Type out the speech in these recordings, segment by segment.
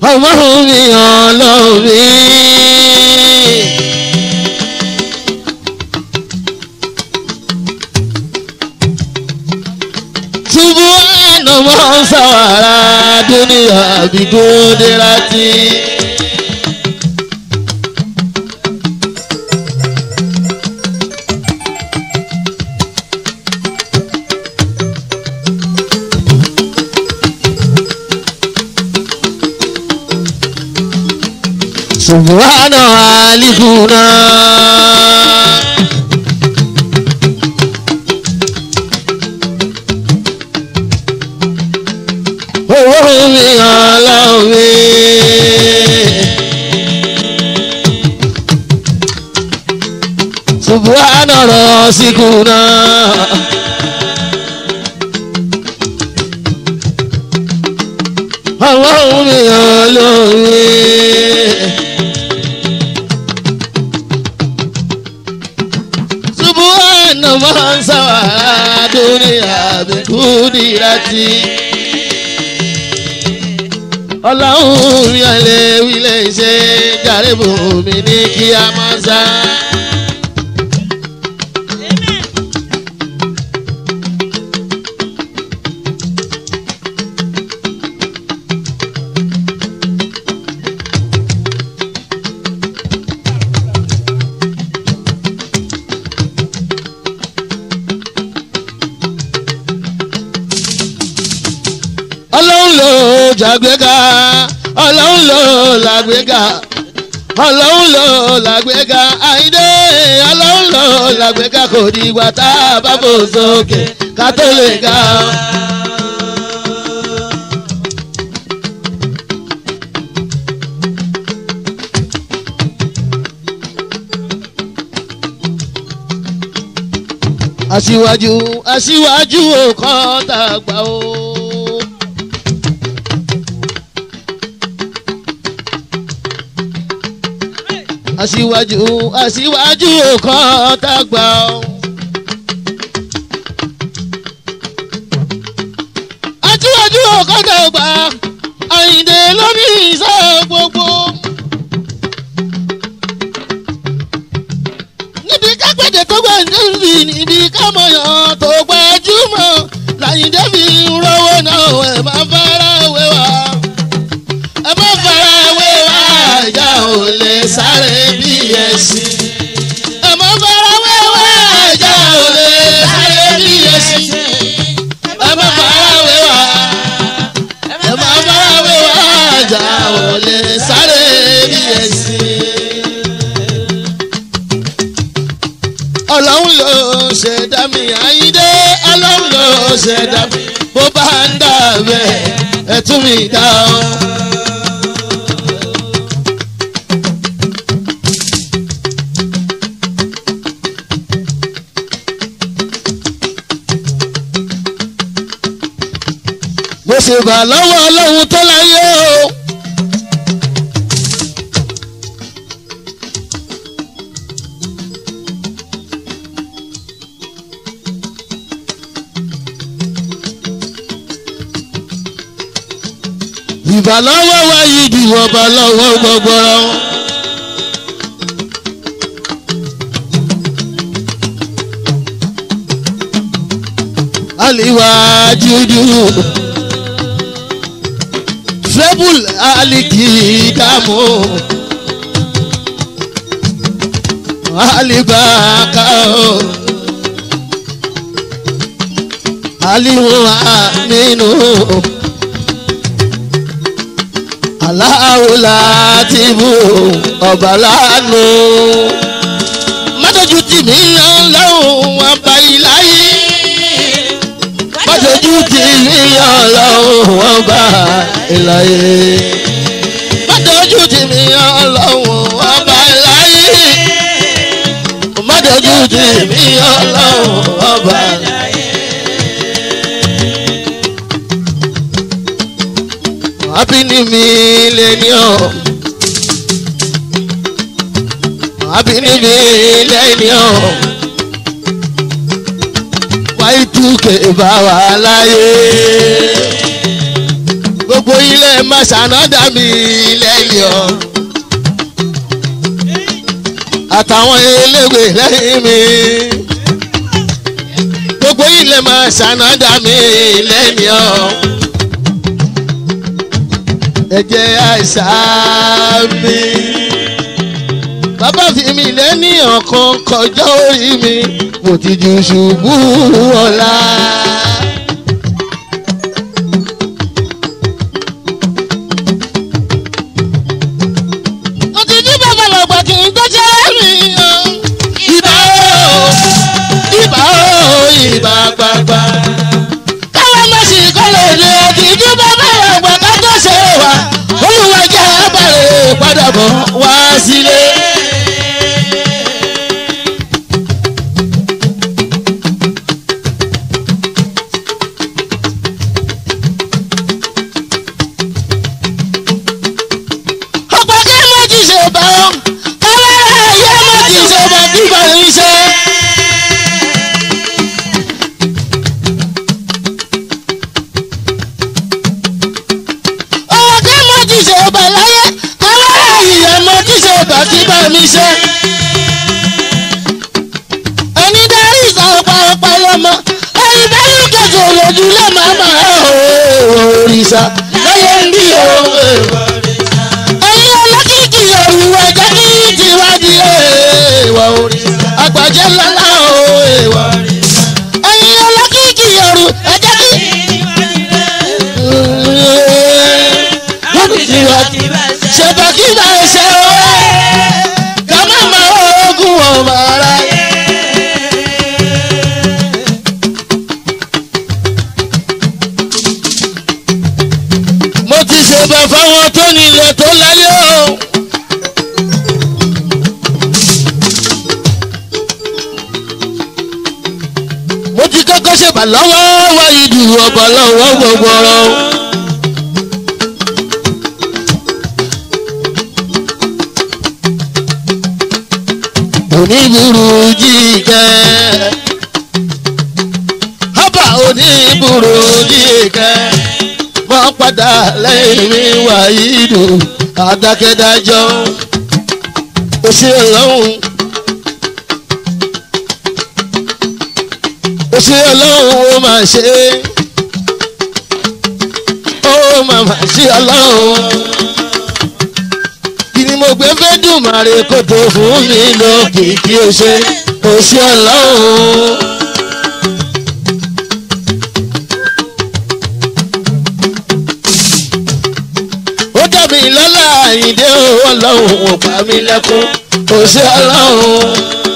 ọmọ mi ọlọ́run mi. ṣubú àná mọ́ sàwárà dúníyà bíkúndé láti. subhana alikuna. owó mi ọlọ́run mi. subhana rasikuna. owó mi ọlọ́run mi. subuhana mansawa duniya bikudiraati. ọlọ́run yẹn lè wílé ṣe jàrébù mi ní kí a máa sá. ọlọ́run ló jàgbéga ọlọ́run ló làgbéga ọlọ́run ló làgbéga àìdé ọlọ́run ló làgbéga kò dìgbà tá a bá fò sókè ká tó lè ga. aṣíwájú aṣíwájú ò kọ́ tàgbà o. aṣíwájú aṣíwájú òkan tàgbà o. aṣíwájú òkan tàgbà àyìndé lórí iṣẹ́ gbogbo. níbi kápẹ́tẹ̀ tó gbà níbi níbi kámọ̀yàn tó gbajúmọ̀ làyìndé fi ń rówó náà ẹ̀ máa fara wé wa ẹ má fara wé wa ìjà ò lè sáré bí ẹṣin. ẹ má fara wé wa ìjà ò lè sáré bí ẹṣin. ẹ má fara wé wa ẹ má fara wé wa ìjà ò lè sáré bí ẹṣin. ọlọ́run ló ṣẹ̀dá mi àyíndé ọlọ́run ló ṣẹ̀dá mi bó bá ń dà bẹ́ẹ̀ ẹ̀ tún mi dá o. mo sì bà lọ́wọ́ ọlọ́run tó láyé o. ìbà lọ́wọ́ wa yìí di ọba lọ́wọ́ gbọgbọrọ. aliwa judu trebul aliki damu alibaka o aliwu aminu aláwòlá ti bù ọba lánàá mọ́tòjú tì mí ọlọ́run wọn bá iláyé mọ́tòjú tì mí ọlọ́run wọn bá iláyé mọ́tòjú tì mí ọlọ́run wọn bá iláyé mọ́tòjú tì mí ọlọ́run wọn bá iláyé. Happy New Millennium. Happy New Millennium. Y2K bá wa láyé. gbogbo ilé máa ṣànádà mi lẹ́yìn ọ. àtàwọn eléwé lẹ́yìn mi. gbogbo ilé máa ṣànádà mi lẹ́yìn ọ. ẹ jẹ́ àṣà mi. bàbá fi mi lẹ́ni ọ̀kan kọjá orí mi mo ti ju ṣubú ọ̀la. mo ti jí bàbá lọ́gbà kí n tó ṣe mí o. ibà o ibà o ibà gbàgbà. káwọn má sì kọ́ lòdì òkè jí bàbá lọ́gbà ká tó ṣe wà. olùwà jẹ́ abàrè padà bọ̀ wá sílé. ọ̀pọ̀ kí mo ti ṣe bá ọ káwárà ayé mo ti ṣe bá kí bá ń ṣe. ọ̀pọ̀ kí mo ti ṣe bá láyé káwárà ayé mo ti ṣe bá kí bá mi ṣe. ẹni darí ìsọ̀pá ọ̀pá lọ́mọ ẹni bẹ́ẹ̀ ló kẹsàn-án lójú lè má máa ẹ̀ òrìṣà láyé ń bí òun ẹ̀yin ọlọ́kìkì òwúwọ̀ jẹ́ kí tiwájú èèwọ̀ orí àgbàjẹ́ lọ́la o èèwọ̀ ẹ̀yin ọlọ́kìkì òru ẹ jẹ́ kí. lọ́dún tiwájú ṣètò kí n bá ṣe o ká má má ogun ọmọ ara yẹ. mo ti ṣèbà fáwọn tó nílẹ̀ tó láyé o. mo ti kọ́kọ́ ṣèbà lọ́wọ́ wá ìdù ọ̀bọ̀ lọ́wọ́ gbogbo ọ̀rọ̀. oníburú jíkẹ́ hábà oníburú jíkẹ́ wọ́n padà lẹ́yìn mi wàyídù adákẹ́dájọ́ ó ṣe ọlọ́run ó ṣe ọlọ́run ó máa ṣe ó máa máa ṣe ọlọ́run kí ni mo gbé fẹ́ dùn màrè kó tó fún mi lókìkí ó ṣe ó ṣe ọlọ́run. ó dá mi lọ́lá àyíndé ọlọ́run ò pa mí lẹ́kún kò sí ọlọ́run.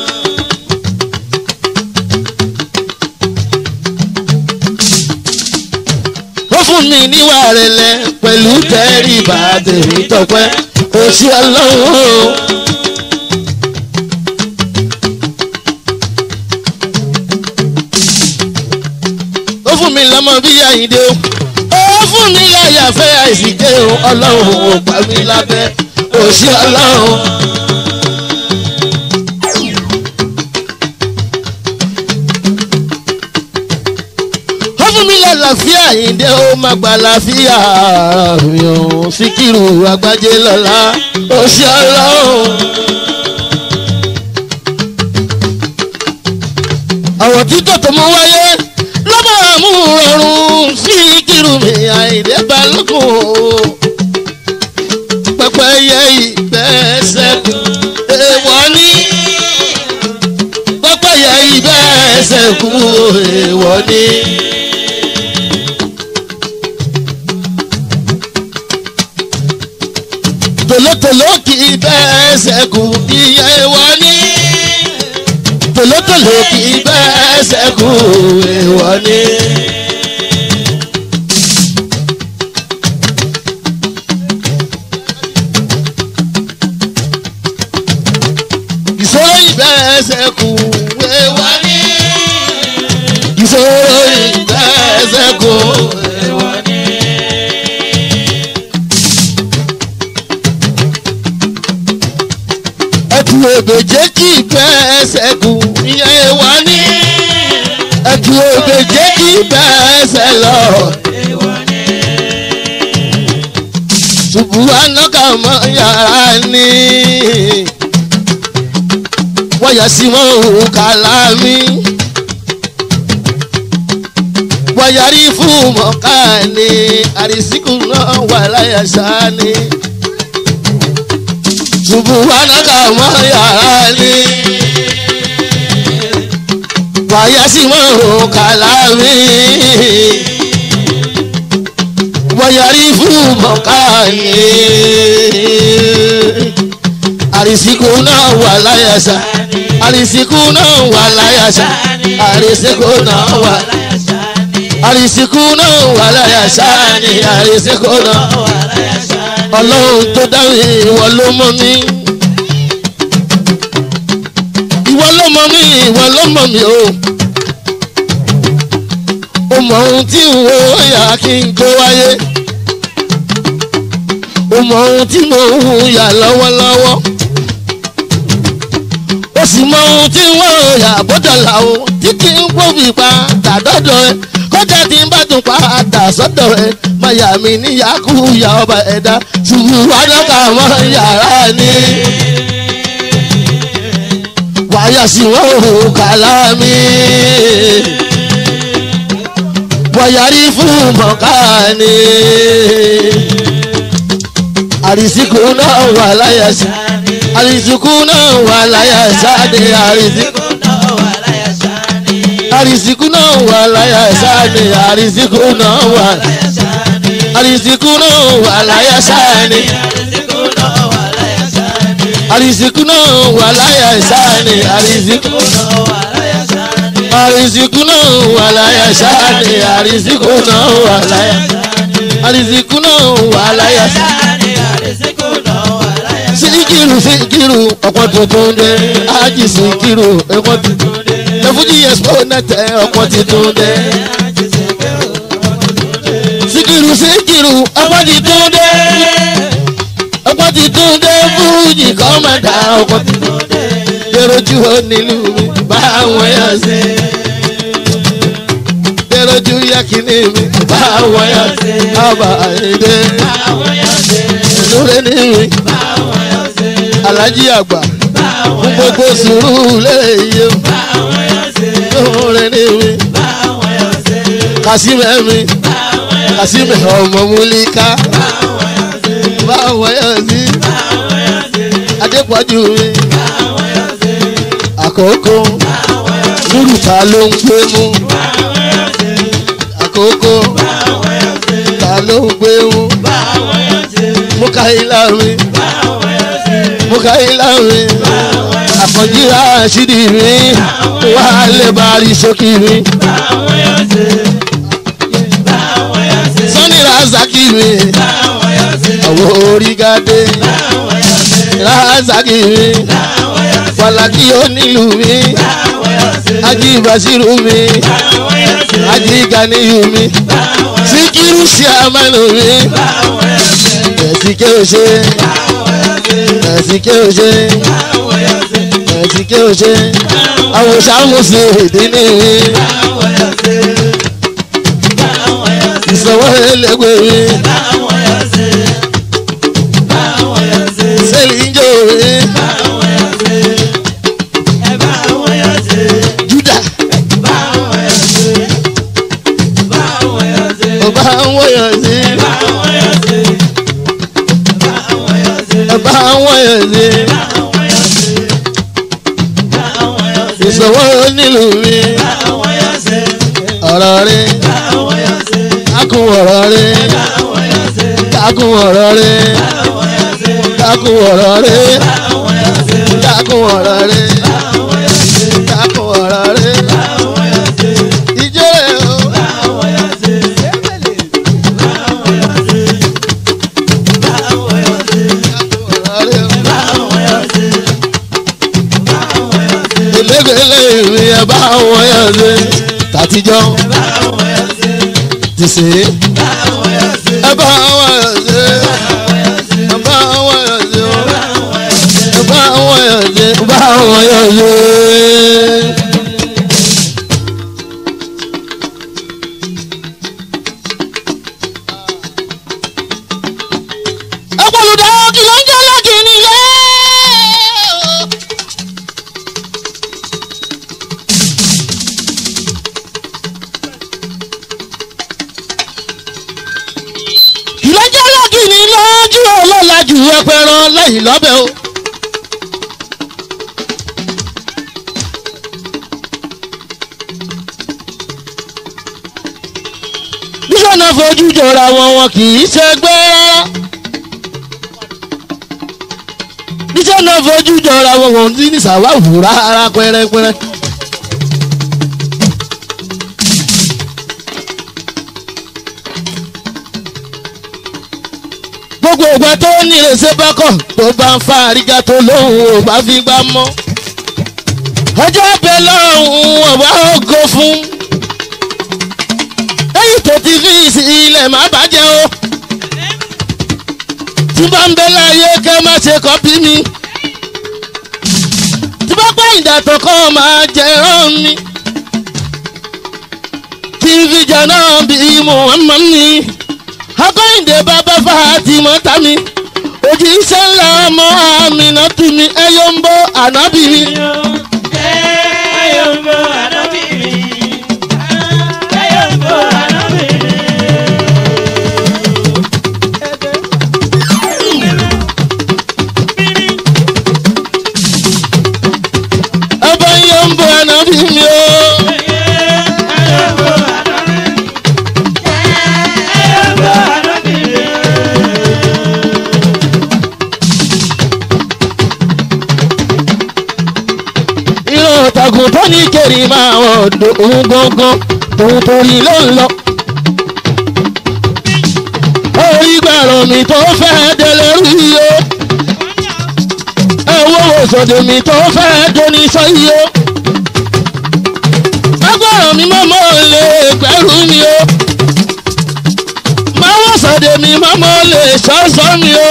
ó fún mi níwà rẹ̀lẹ̀ pẹ̀lú tẹ́rìbà tèmi tọpẹ́ kò sí ọlọ́run. ó fún mi lọ́mọ bí àyíndé o ó fún mi láyà fẹ́ àìsíkẹ́ o ọlọ́run ò pa mí lábẹ́ kò sí ọlọ́run. ó fún mi lálàáfíà àyíndé ó má gba àlàáfíà mi ò síkírù àgbájé lọ́la kò sí ọlọ́run. àwọn títọ́ tó mú wáyé lọ́mọ àmú rọrùn sí kírùmí àìdè balógun o. pẹpẹ yẹ ìgbẹ́sẹ̀ èèwọ̀ ní. pẹpẹ yẹ ìgbẹ́sẹ̀ kú èèwọ̀ ní. tòlótòló kì í bẹ́ẹ̀sẹ̀ kú ìyẹn èèwọ̀ ní tòlótòló kì í bẹ́ẹ̀ sẹ́kù èèwọ̀ ni. ìṣòro ìbẹ́ẹ̀ sẹ́kù èèwọ̀ ni. ìṣòro ìbẹ́ẹ̀ sẹ́kù èèwọ̀ ni. ẹtù òbèjé kì í bẹ́ẹ̀ sẹ́kù ìyẹn èèwọ̀ ni. ẹtù òbèjé kì í bẹ́ẹ̀ sẹ́ lọ. ṣubú anáka mọ yàrá ni wọ́n yà sí mọ́ òun kàlámì wọ́n yarí fún mọ́ká ni àrísíkù náà wà láyà sáà ni ṣubú anáka mọ yàrá ni wàyà sí mọ́ òun kàlámì wọ́yàrí fún mọ̀káàní. àrísìkò náà wà láyàsá àrísìkò náà wà láyàsá àrísìkò náà wà àrísìkò náà wà láyàsá ni àrísìkò náà ọlọ́run tó dáhùn ìwọ ló mọ̀ mí. ìwọ ló mọ̀ mí ìwọ ló mọ̀ mí o. ó mọ ohun tí ń wo yà kí n tó wáyé ó mọ ohun tí mo ń yà lọ́wọ́lọ́wọ́ ó sì mọ ohun tí wọ́n yà bọ́dọ̀là o tí kì í gbóbi pa tàdọ́dọ̀ ẹ kọjá tí ń bá tún pa àtà sọ́dọ̀ ẹ má yà mí níyàkú yà ọba ẹ̀dá ṣùgbọ́n wájọ́ká mọ́ yàrá ni wáyà sí wọn ò kàlá mi wọ̀yàrí fún mọ̀ká ni àrísìkò náà wà láyà sí àrísìkò náà wà láyà sáde àrísìkò àrísìkò náà wà láyà sáde àrísìkò náà wà àrísìkò náà wà láyà sáde àrísìkò náà wà láyà sáde àrísìkò àrísìkò náà wà láyà sáde àrísìkò náà wà láyà àrísìkò náà wà láyà sáde síkírù síkírù ọ̀pọ̀ tuntun dé ájì síkírù ọ̀pọ̀ tuntun dé lẹ́fújì ẹ̀sìpọ̀ nẹ́tẹ̀ ọ̀pọ̀ tuntun dé. síkírù síkírù ọ̀pọ̀ tuntun dé ọ̀pọ̀ tuntun dé fújì kọ́mọ̀dà ọ̀pọ̀ tuntun dé dèròjú onílù mi bá wọn yà sí. dèròjú yakini mi bá wọn yà sí. ọba àyèdè lórí ní mi alájí àgbà fún gbogbo sùúrù léyè lóore ní mi kásímẹ̀ mi kásímẹ̀ ọmọ múlíká báwọn yọ sí adépọ̀jù mi àkókò lúrùta ló ń gbé mú àkókò ta ló ń gbé mú mú káyìlá mi mú káyìlá mi àfọ̀njíra ṣídì mi wà lè bá rí ṣókì mi sọ́ni razaki mi àwọn orígádé razaki mi falaki onílù mi ají basiru mi ají ganiyu mi sikiru siamanu mi ẹ̀sìnké òṣè ẹ̀sìnké òṣè ẹ̀sìnké òṣè àwòṣàmùsì ìdíní mi ìsọwọ́ ẹlẹ́gbẹ́ mi sẹ́líńjọ́ mi júdà ọba ń wọ̀yọ̀ sí ọba ń wọ̀yọ̀ sí ìsọwọ́ nílùú mi ọ̀rọ̀ rẹ̀ kákun ọ̀rọ̀ rẹ̀ kákun ọ̀rọ̀ rẹ̀ kákun ọ̀rọ̀ rẹ̀ kákun ọ̀rọ̀ rẹ̀ kákun ọ̀rọ̀ rẹ̀ ìjọ rẹ̀ o. ìlẹ́gbẹ̀lẹ́ ìrìn ẹ̀ bá wọn yàn ṣe tàtijọ́ ti ṣe é ẹ bá wọn yàn ṣe ẹ bá wọn yàn ṣe ẹ bá wọn yàn ṣe ẹ bá wọn yàn ṣe. lójú ọlọ́lá jù ẹpẹran lẹ́yìn lọ́bẹ̀ o. bísọ̀nà fojú jọra wọn wọn kì í ṣẹgbẹ́ rárá. bísọ̀nà fojú jọra wọn wọn ti ní sàwáwù rárá pẹ́rẹ́pẹ́rẹ́. gbogbo ìgbà tó ní ìrẹsẹ̀ bá kọ̀ tó bá ń fa àríga tó lóhùn ò bá fi gbá mọ́. ọjọ́ bẹ́ẹ̀ lọ́hùn ọ̀bá ògo fún. lẹ́yìn tó ti fi sí ilẹ̀ má bàjẹ́ o. tí bá ń bẹ láyé kẹ́ má ṣe kọ́pí mi. tí bá pẹ́ ìdàtọ̀ kan máa jẹ́ rán mi. tí fìjà náà bí Muhammad ni akọ́yìndé bàbá Fatima tami òjì iṣẹ́ ńlá ọmọ àmìnà tù mí ẹyọ ń bọ́ ànábì mi. ọba yẹn ń bọ́ ànábì mi o. ìran ọ̀tàgùn tó ní kéré máa wọ̀ òun gangan tòun torí ló ń lọ. orí gbàrọ̀ mi tó fẹ́ délé rí o. ẹ wo òṣòdè mi tó fẹ́ dóní sọ́yí o. agbára mi mọ́mọ́ lè gbẹ́rù mi o. máa wọ́n sọ̀dẹ̀ mi mọ́mọ́ lè ṣọ́ṣọ́ mi o.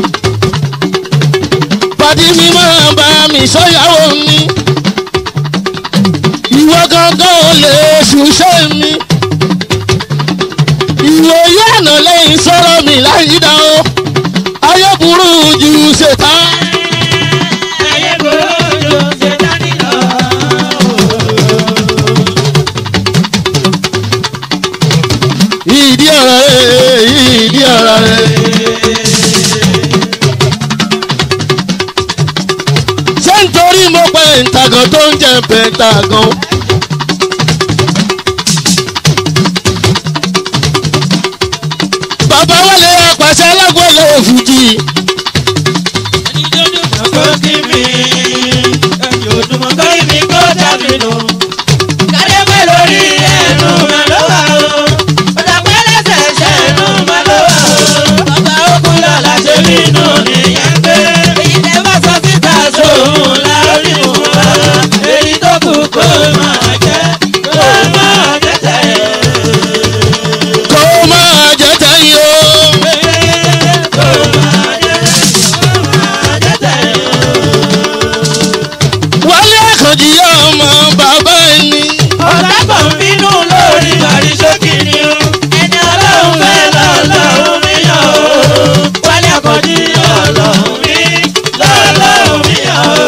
pàdé mi máa bá mi sọ́yàwó mi ìwọ gangan ò lè ṣùṣẹ́ mi. ìwòye àná lẹ́yìn sọ̀rọ̀ mi láyé dá o. ayé burú ju ṣètá. ìdí ọ̀rọ̀ rẹ̀ ìdí ọ̀rọ̀ rẹ̀. ṣé nítorí mo pẹ́ ìtàgàn tó ń jẹ́ pẹ́ntàgàn. bàbá wọlé apàṣẹ alágbọ̀lẹ̀ òfìjì. kó máa jẹ́ tẹ̀yìn o. wálé àkànjì ọmọ bàbá ẹni. Ọ̀dàpọ̀ ń bínú lórí bàrí sókè ni o. Ẹni ọlọ́run fẹ́ lọ́lọ́run mi yàn o. Wálé àkọ́jí ọlọ́run mi lọ́lọ́run mi yàn o.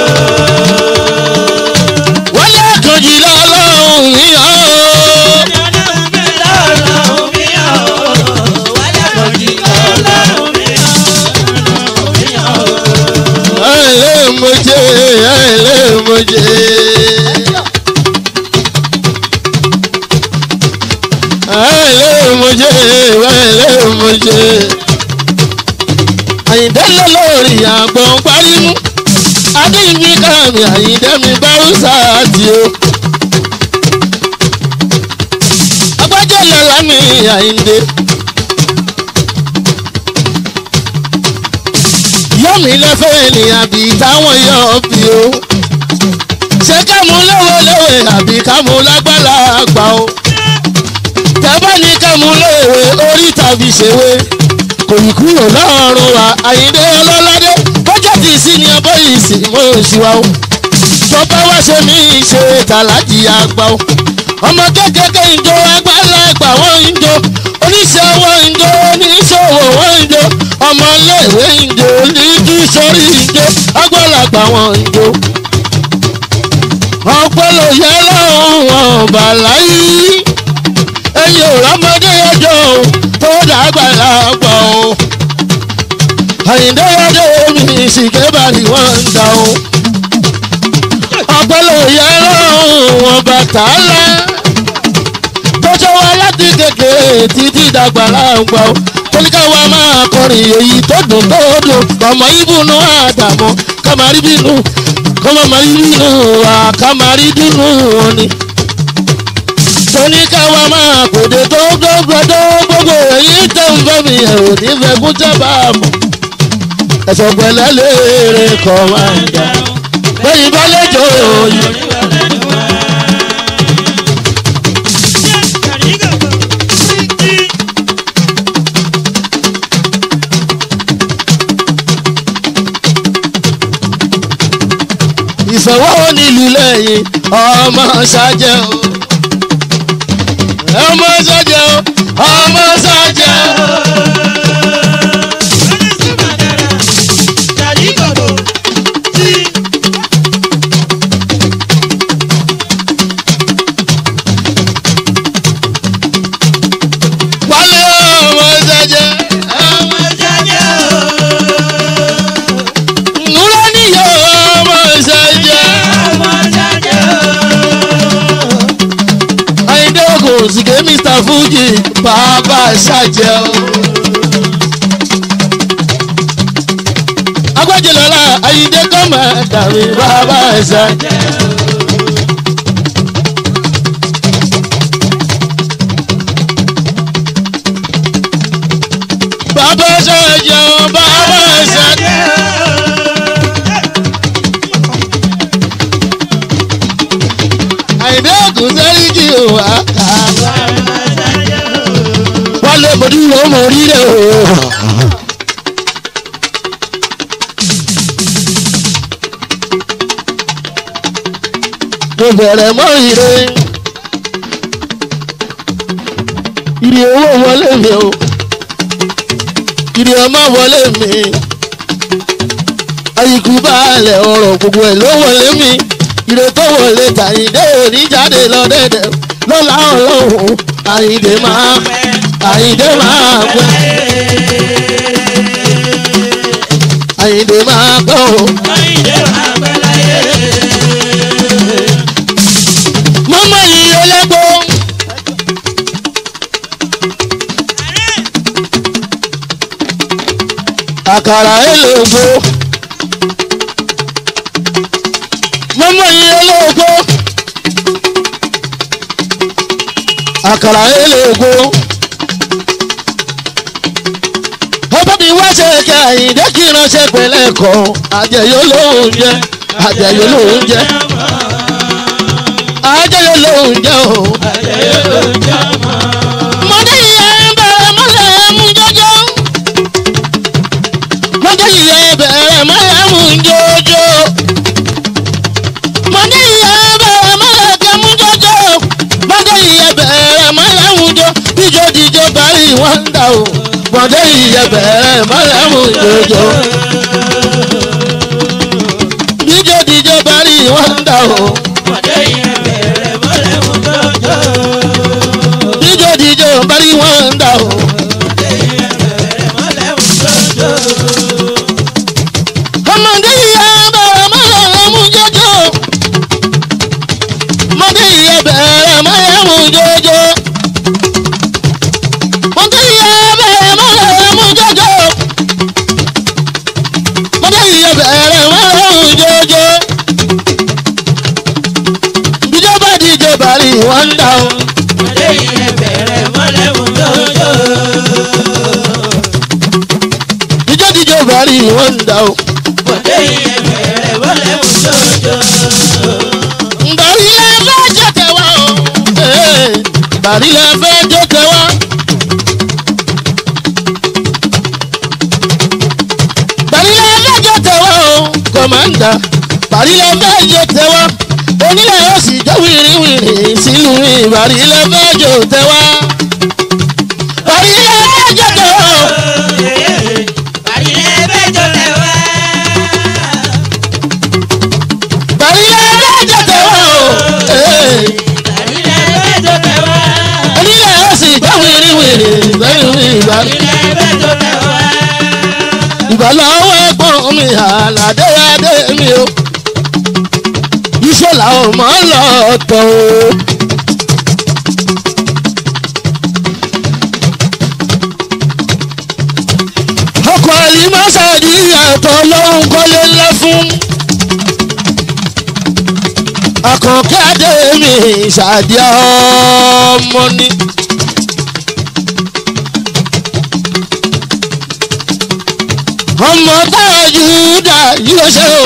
wálé àkànjì lọ́lọ́run yíyan o. Ẹni ọlọ́run fẹ́ lọ́lọ́run mi yàn o. Wálé àkọ́jí ọlọ́run mi yàn o. ẹ̀lẹ́ mojé ẹ̀lẹ́ mojé. ẹ̀lẹ́ mojé ẹ̀lẹ́ mojé. àyìndé lọ lórí àgbọ̀n parímú. adéyìnbí kàmí àyìndé mi bárúsà àti o. agbájọ́ lọ́la mi àyìndé. yọ̀mí lẹ́fẹ̀ẹ́ ni àbí táwọn yọ̀ bí o. ṣé ká mú léwéléwé àbí ká mú lágbára àgbà o. tẹ́bá ní ká mú léwé orí tàbí ṣèwé. kò ní kúrò lọ́rùn wa àyíndé ọlọ́ládé bọ́jà tí sí ni ọbọ̀ yìí sì mọ́ òṣìwà o. tọ́pẹ́ wá ṣe mí ṣe tàlájì àgbà o. ọmọ kékeré ń jó àgbàlagbà wọ́n ń jó oníṣẹ́ wọn ń jó oníṣòwò wọ́n ń jó ọmọléèwé ń jó níjú sórí ń jó àgbàlagbà wọn ń jó. ọpọlọ yẹ lọ́hùn ọba láyé ẹ̀yin ò rọ́mọdé ọjọ́ o tó dàgbà lágbà o. àyíndé ọdẹ mi ṣìkẹ́ bàrí wọ́n ń dà o. ọpọlọ ìyá ọlọ́run wọn bàtà ńlá tó ṣe wá láti kékeré títí dàgbà láǹgbà o kólíkà wa máa kọrin èyí tó dùn tó dùn ọmọ ìbùnú àdàmú kàmárí bínú kọ́mọ márí bínú wa kàmárí dùnú wọn ni. tóníkà wa máa kòdè tó gbọ́gbọ́dọ́ gbogbo èyí tó ń bọ́ mi ẹ̀ ò ní fẹ́ kú jábà mọ́. ẹ̀sọ̀ pẹ̀lẹ́ léèrè kọ́ máa ń jà bẹ́ẹ̀ bá lẹ́jọ́ yìí. ìsanwó nílùú lẹ́yìn ọmọ ṣáájẹ́ o. ọmọ ṣáájẹ́ o ọmọ ṣáájẹ́ o. wálé ọmọ ṣáájẹ́ nùrọ̀ níyọ̀ ọmọ ṣáájẹ́. àyíndé ogun sìkè mr fuji bàbá ṣàjẹ́ o. agbájẹlọlá àyíndé kọ́mà dàbí bàbá ṣàjẹ́. bàbá ṣàjẹ́ o bàbá ṣàjẹ́. àyíndé ogun sẹ́rí kí o wá kà á. wálé mo dúró mo rí rẹ̀ o. mo bẹ̀rẹ̀ mọ́ ire. ire owó wọlé mi o. ire ọmọ wọlé mi. àyíkú baálẹ̀ ọ̀rọ̀ gbogbo ẹ̀ ló wọlé mi. ire tó wọlé tàyíndé òní jáde lọ dẹ́dẹ̀ lọ́la ọlọ́run àyíndé máa àyíndé máa pẹ́. àyíndé máa gbọ́ o. mọ́mọ́ yìí ẹlẹ́gbọ́. àkàrà ẹlẹ́gbọ́. mọ́mọ́ yìí ẹlẹ́gbọ́. àkàrà ẹlẹ́gbọ́. ọba mi wá ṣe kí àyíndé kí ránṣẹ́ pẹ̀lẹ́ kọ́ àjẹyó lóhùn jẹ́ àjẹyó lóhùn jẹ́ àjẹyó lóhùn jẹ́ o. mọ̀dé ìyá bẹ̀rẹ̀ mọ́lẹ̀ mú jọjọ́. mọ̀dé ìyá bẹ̀rẹ̀ mọ́lẹ̀ mú jọjọ́. mọ̀dé ìyá bẹ̀rẹ̀ mọ́lẹ̀ kẹ́ mú jọjọ́. mọ̀dé ìyá bẹ̀rẹ̀ mọ́lẹ̀ mú jọ. díjọ́ díjọ́ parí wọ́n ń dà o. mọ̀dé ìyá bẹ̀rẹ̀ mọ́lẹ̀ mú jọjọ́. díjọ́ díjọ́ parí wọ́n ń dà o. díjọ́ díjọ́ parí wọ́n ń dà o. ọmọdé ìyá bẹ̀rẹ̀ mọ́lẹ̀ mú jọjọ́. ọmọdé ìyá bẹ̀rẹ̀ mọ́lẹ̀ mú jọjọ́. ọmọdé ìyá bẹ̀rẹ̀ mọ́lẹ̀ mú jọjọ́. ọmọdé ìyá bẹ̀rẹ̀ mọ́lẹ̀ mú jọjọ́. ìjọba díje bàrí wọ́n ń dà o. ìjọ díje bàrí wọ́n ń dà o. bàrí lẹ fẹ́ jọ tẹ̀wá o. Ee, bàrí lẹ fẹ́ jọ tẹ̀wá. bàrí lẹ fẹ́ jọ tẹ̀wá o. kọ̀mándà bàrí lẹ fẹ́ jọ tẹ̀wá. onílẹ̀ yóò sì jọ wìrìwìrì sílùú ìbàrí lẹ fẹ́ jọ tẹ̀wá. bàrí lẹ fẹ́ jọ tẹ̀wá o. bàrí lẹ fẹ́ jọ tẹ̀wá o. Ee, onílẹ̀ yóò sì jọ wìrìwìrì sílùú ìbàrí. ìbálòwọ́ ẹ̀gbọ́n mi àlàdé adé mi o iṣẹ́ làwọn máa ń lọ tọ̀ o. ọkọ̀ àlìmọ́sàdì àtọ̀ lóhùn kọ́lé ńlá fún. àkànkẹ́ adé mi ṣàdí ọmọ ni. ọmọ táwa júdà yóò ṣe o.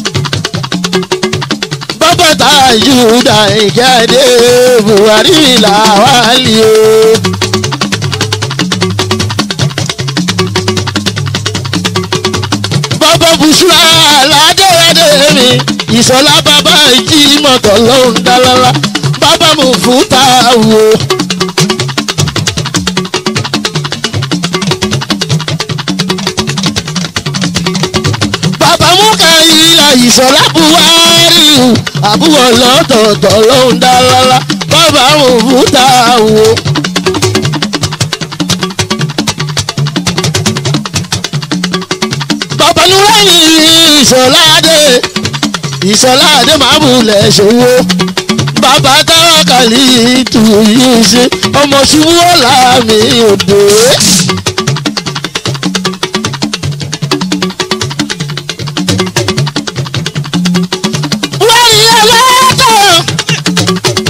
bàbá táwa júdà ìjáde buhari làwálì o. bàbá bùsùlà aládéwádé mi ìṣọlá bàbá ìjì mọ̀tọ̀ ló ń dá lọ́la bàbá mo fún ta wo. bàbá mú kàyílà ìṣọlá buhari àbúrò lọ́tọ̀ọ̀tọ̀ ló ń dá lọ́la bàbá mo fún ta wo. bàbá nurẹ́yìn ìṣọ̀ládé ìṣọ̀ládé máa bulẹ̀ ṣòwò bàbá táwákàlì tù yìí ṣe ọmọ ṣubú ọ̀la mi òde. wáyé aláàtọ̀.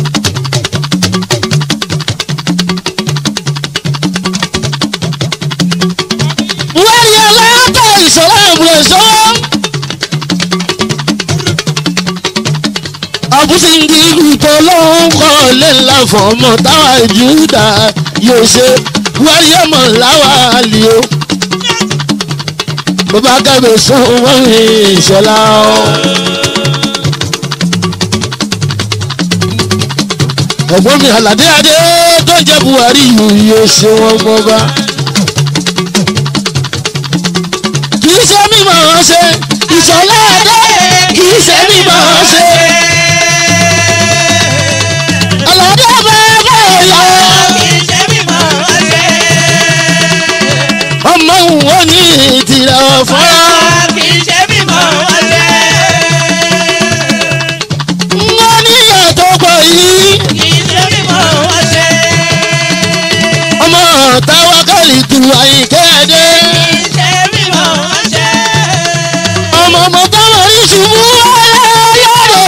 wáyé aláàtọ̀ ìṣọ̀lá ìbùrẹ̀ sọ́wọ́. àbúṣe ń di ìrùtọ̀ lọ́hún kọ́ lé ńlá fọmọ táwa júdà yóò ṣe wáyé mọ̀ láwa lì o. bàbá kábẹ̀ sún wọ́n ní ìṣọ̀lá o. ẹ̀gbọ́n mi àlàdé adé tó jẹ́ buhari yìí yóò ṣe wọ́n gbọ́ bá. kì í ṣe mímọ̀ ọ́n ṣe ìṣọ̀lá adé kì í ṣe mímọ̀ ọ́n ṣe. Àlàdé bàbá ọ̀yọ́ ọmọ òun ní ìtìrẹ̀ ọ̀fọ́rọ́. wọ́n ní ìyàtọ̀ pọ̀ yìí ọmọ táwákàlì tù àyíkẹ́ adé. ọmọ ọmọ táwọn ìṣubú ọlọ́rọ̀.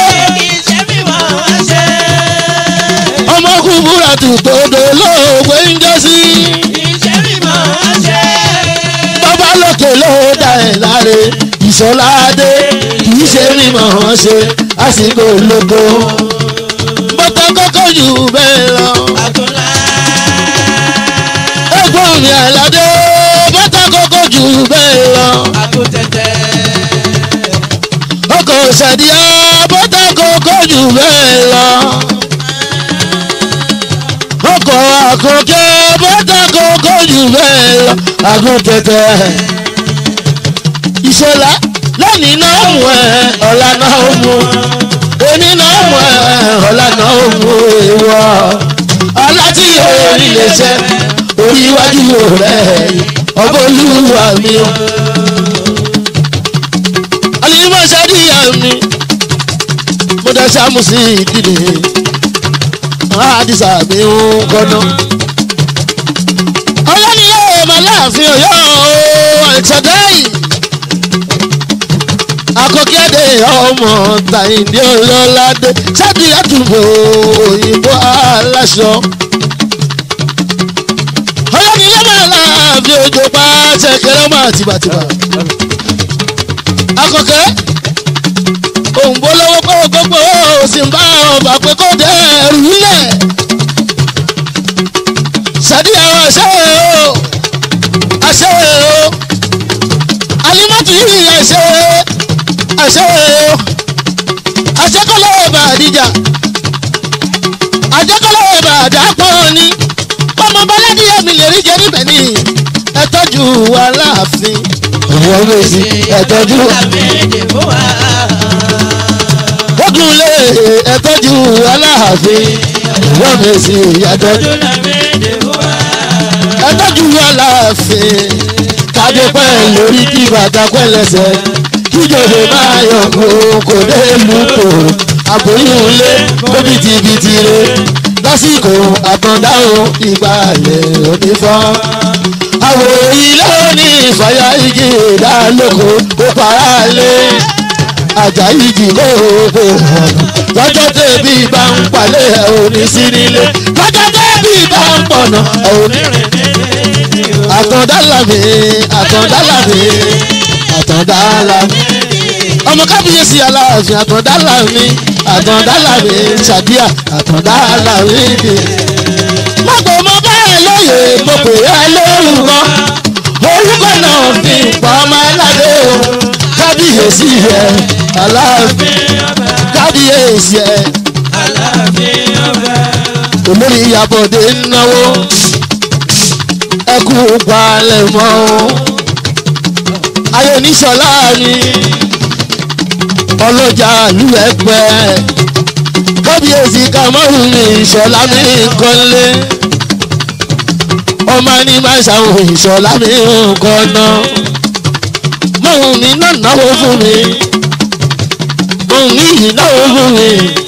ọmọ kúbúrà tù tòdò lóògbé ń jẹ́ sí. bàbá lókè ló dá ẹ̀ láre ìṣọ́ládé kìí ṣe mímọ̀ ọ́n ṣe àsìkò lóko. bọ́tà kọ́kọ́ jù bẹ́ẹ̀ lọ. ẹ̀gbọ́n mi àlàdé bọ́tà kọ́kọ́ jù bẹ́ẹ̀ lọ. ọkọ̀ ṣàdíyà bọ́tà kọ́kọ́ jù bẹ́ẹ̀ lọ. ọkọ̀ àkọ́kẹ́ bọ́tà kọ́kọ́ jù bẹ́ẹ̀ lọ. àgùntẹ̀tẹ̀ ìṣọ̀lá lónìí náà mú ẹ ọ̀la náà mú òní náà mú ẹ ọ̀la náà mú ìwọ ọ̀la tí yóò rí lè ṣe orí iwájú rẹ̀ ọba olúwa mi o. alimọ̀ ṣáàdìyà mi mo dá sáàmù sí ìdílé àdìsá mi ń kọ́nà. ọlọ́ni yóò máa láàfin ọ̀yọ́ ẹ̀ṣọ̀dáì akọ́kẹ́dẹ́ ọmọ tàyíndé ọlọ́ládé ṣáàdì àtúbọ̀ òyìnbó aláṣọ. ọlọ́ni yóò máa láàfin òjò pa ṣẹ̀kẹ̀rẹ̀ ọmọ àtìbàtìbà. akọ́kẹ́ òǹbó lọ́wọ́ pé gbogbo òsì ń bá ọba pé kó dẹ́ ẹrù lẹ̀. ṣáàdì àwọn àṣẹ o àṣẹ o alimọ́tò yìí àṣẹ àṣẹ o àṣẹkọ́lọ́ ọba àdìjà àṣẹkọ́lọ́ ọba àdàpọ̀ ni ọmọ bọ́ládì ẹ̀mí lè rí jẹ níbẹ̀ ni ẹ tọ́jú wa láàfin ọ̀wọ́ méjì ẹ tọ́jú ogun lé ẹ tọ́jú wa láàfin ọ̀wọ́ méjì ẹ tọ́jú ẹ tọ́jú wa láàfin kádé pẹ́ lórí kí bàtà pẹ́ lẹ́sẹ̀ kí jòjò máa yọ̀ kó kò dé lùkò àbóyún lé bóbitìbìtì re lásìkò àtọ̀dáhùn ìgbàlẹ̀ onífọ́. àwọ̀ ilé òní ìfàyà igi ìdálóko ó para lé àjà igi lóògbé ọ̀nà lọ́jọ́ tẹ̀bí bá ń palẹ̀ ẹ̀ òní sí nílé lọ́jọ́ tẹ̀bí bá ń pọ̀nà ẹ̀ òní àtọ̀dálàmì àtọ̀dálàmì àtọ̀dálàmì ọmọ kábíyèsí aláàfin àtọ̀dálàmì àtọ̀dálàmì ṣàdíà àtọ̀dálàmì ni. mo pè mo bá ẹ lóye mo pè ẹ lórúkọ orúkọ náà fi pa ọmọ aládé o kábíyèsí ẹ aláàfin kábíyèsí ẹ olórí ìyàbọ̀dé ń náwó ẹkú palẹ̀ mọ́ o. ayé oníṣọ́lá mi ọlọ́jà ìlú ẹgbẹ́ kábíyèsí kàmọ́rù mi ìṣọ̀lá mi kọ́lé ọmọ ní máa ṣàwọn ìṣọ̀lá mi nǹkan náà mọ̀hún mi náà náwó fún mi mọ̀hún mi yìí náwó fún mi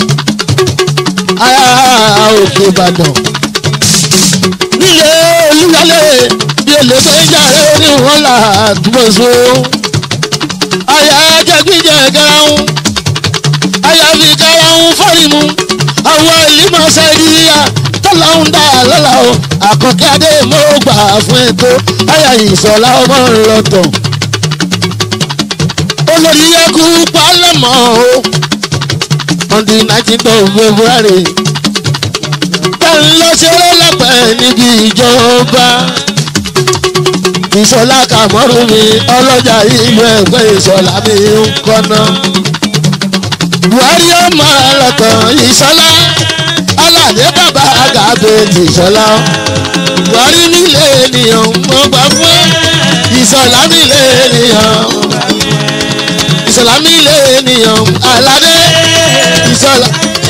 ará òkè ìbàdàn nílé olúwalé bí olè tó ń jàre ní wọn là túbọ̀ so. àyà jẹgbíjẹ garahun àyà fi garahun fọ́ọ̀rìmù àwọn ìlímọ̀ sẹ́ríyà tọ́láhùn dá lọ́la o àkọ́kẹ́ adé mo gbà fún ètò àyà ìsọ̀lá ọmọ ńlọtọ̀. olórí ẹkú pálẹ̀mọ́ o on the nineteenth of february lọ ṣeré lẹ́pẹ́ níbi ìjọba. ìṣọ̀lá kàmọ́rù mi ọlọ́jà ìlú ẹ̀gbẹ́ ìṣọ̀lá mi ń kọ́nà. buhari ọmọ ọlọ́tàn ìṣọ̀lá aládé bàbá àgàbè ìṣọ̀lá. buhari nílé ènìyàn mo gbà fún ìṣọ̀lá nílé ènìyàn. ìṣọ̀lá nílé ènìyàn aládé ìṣọ̀lá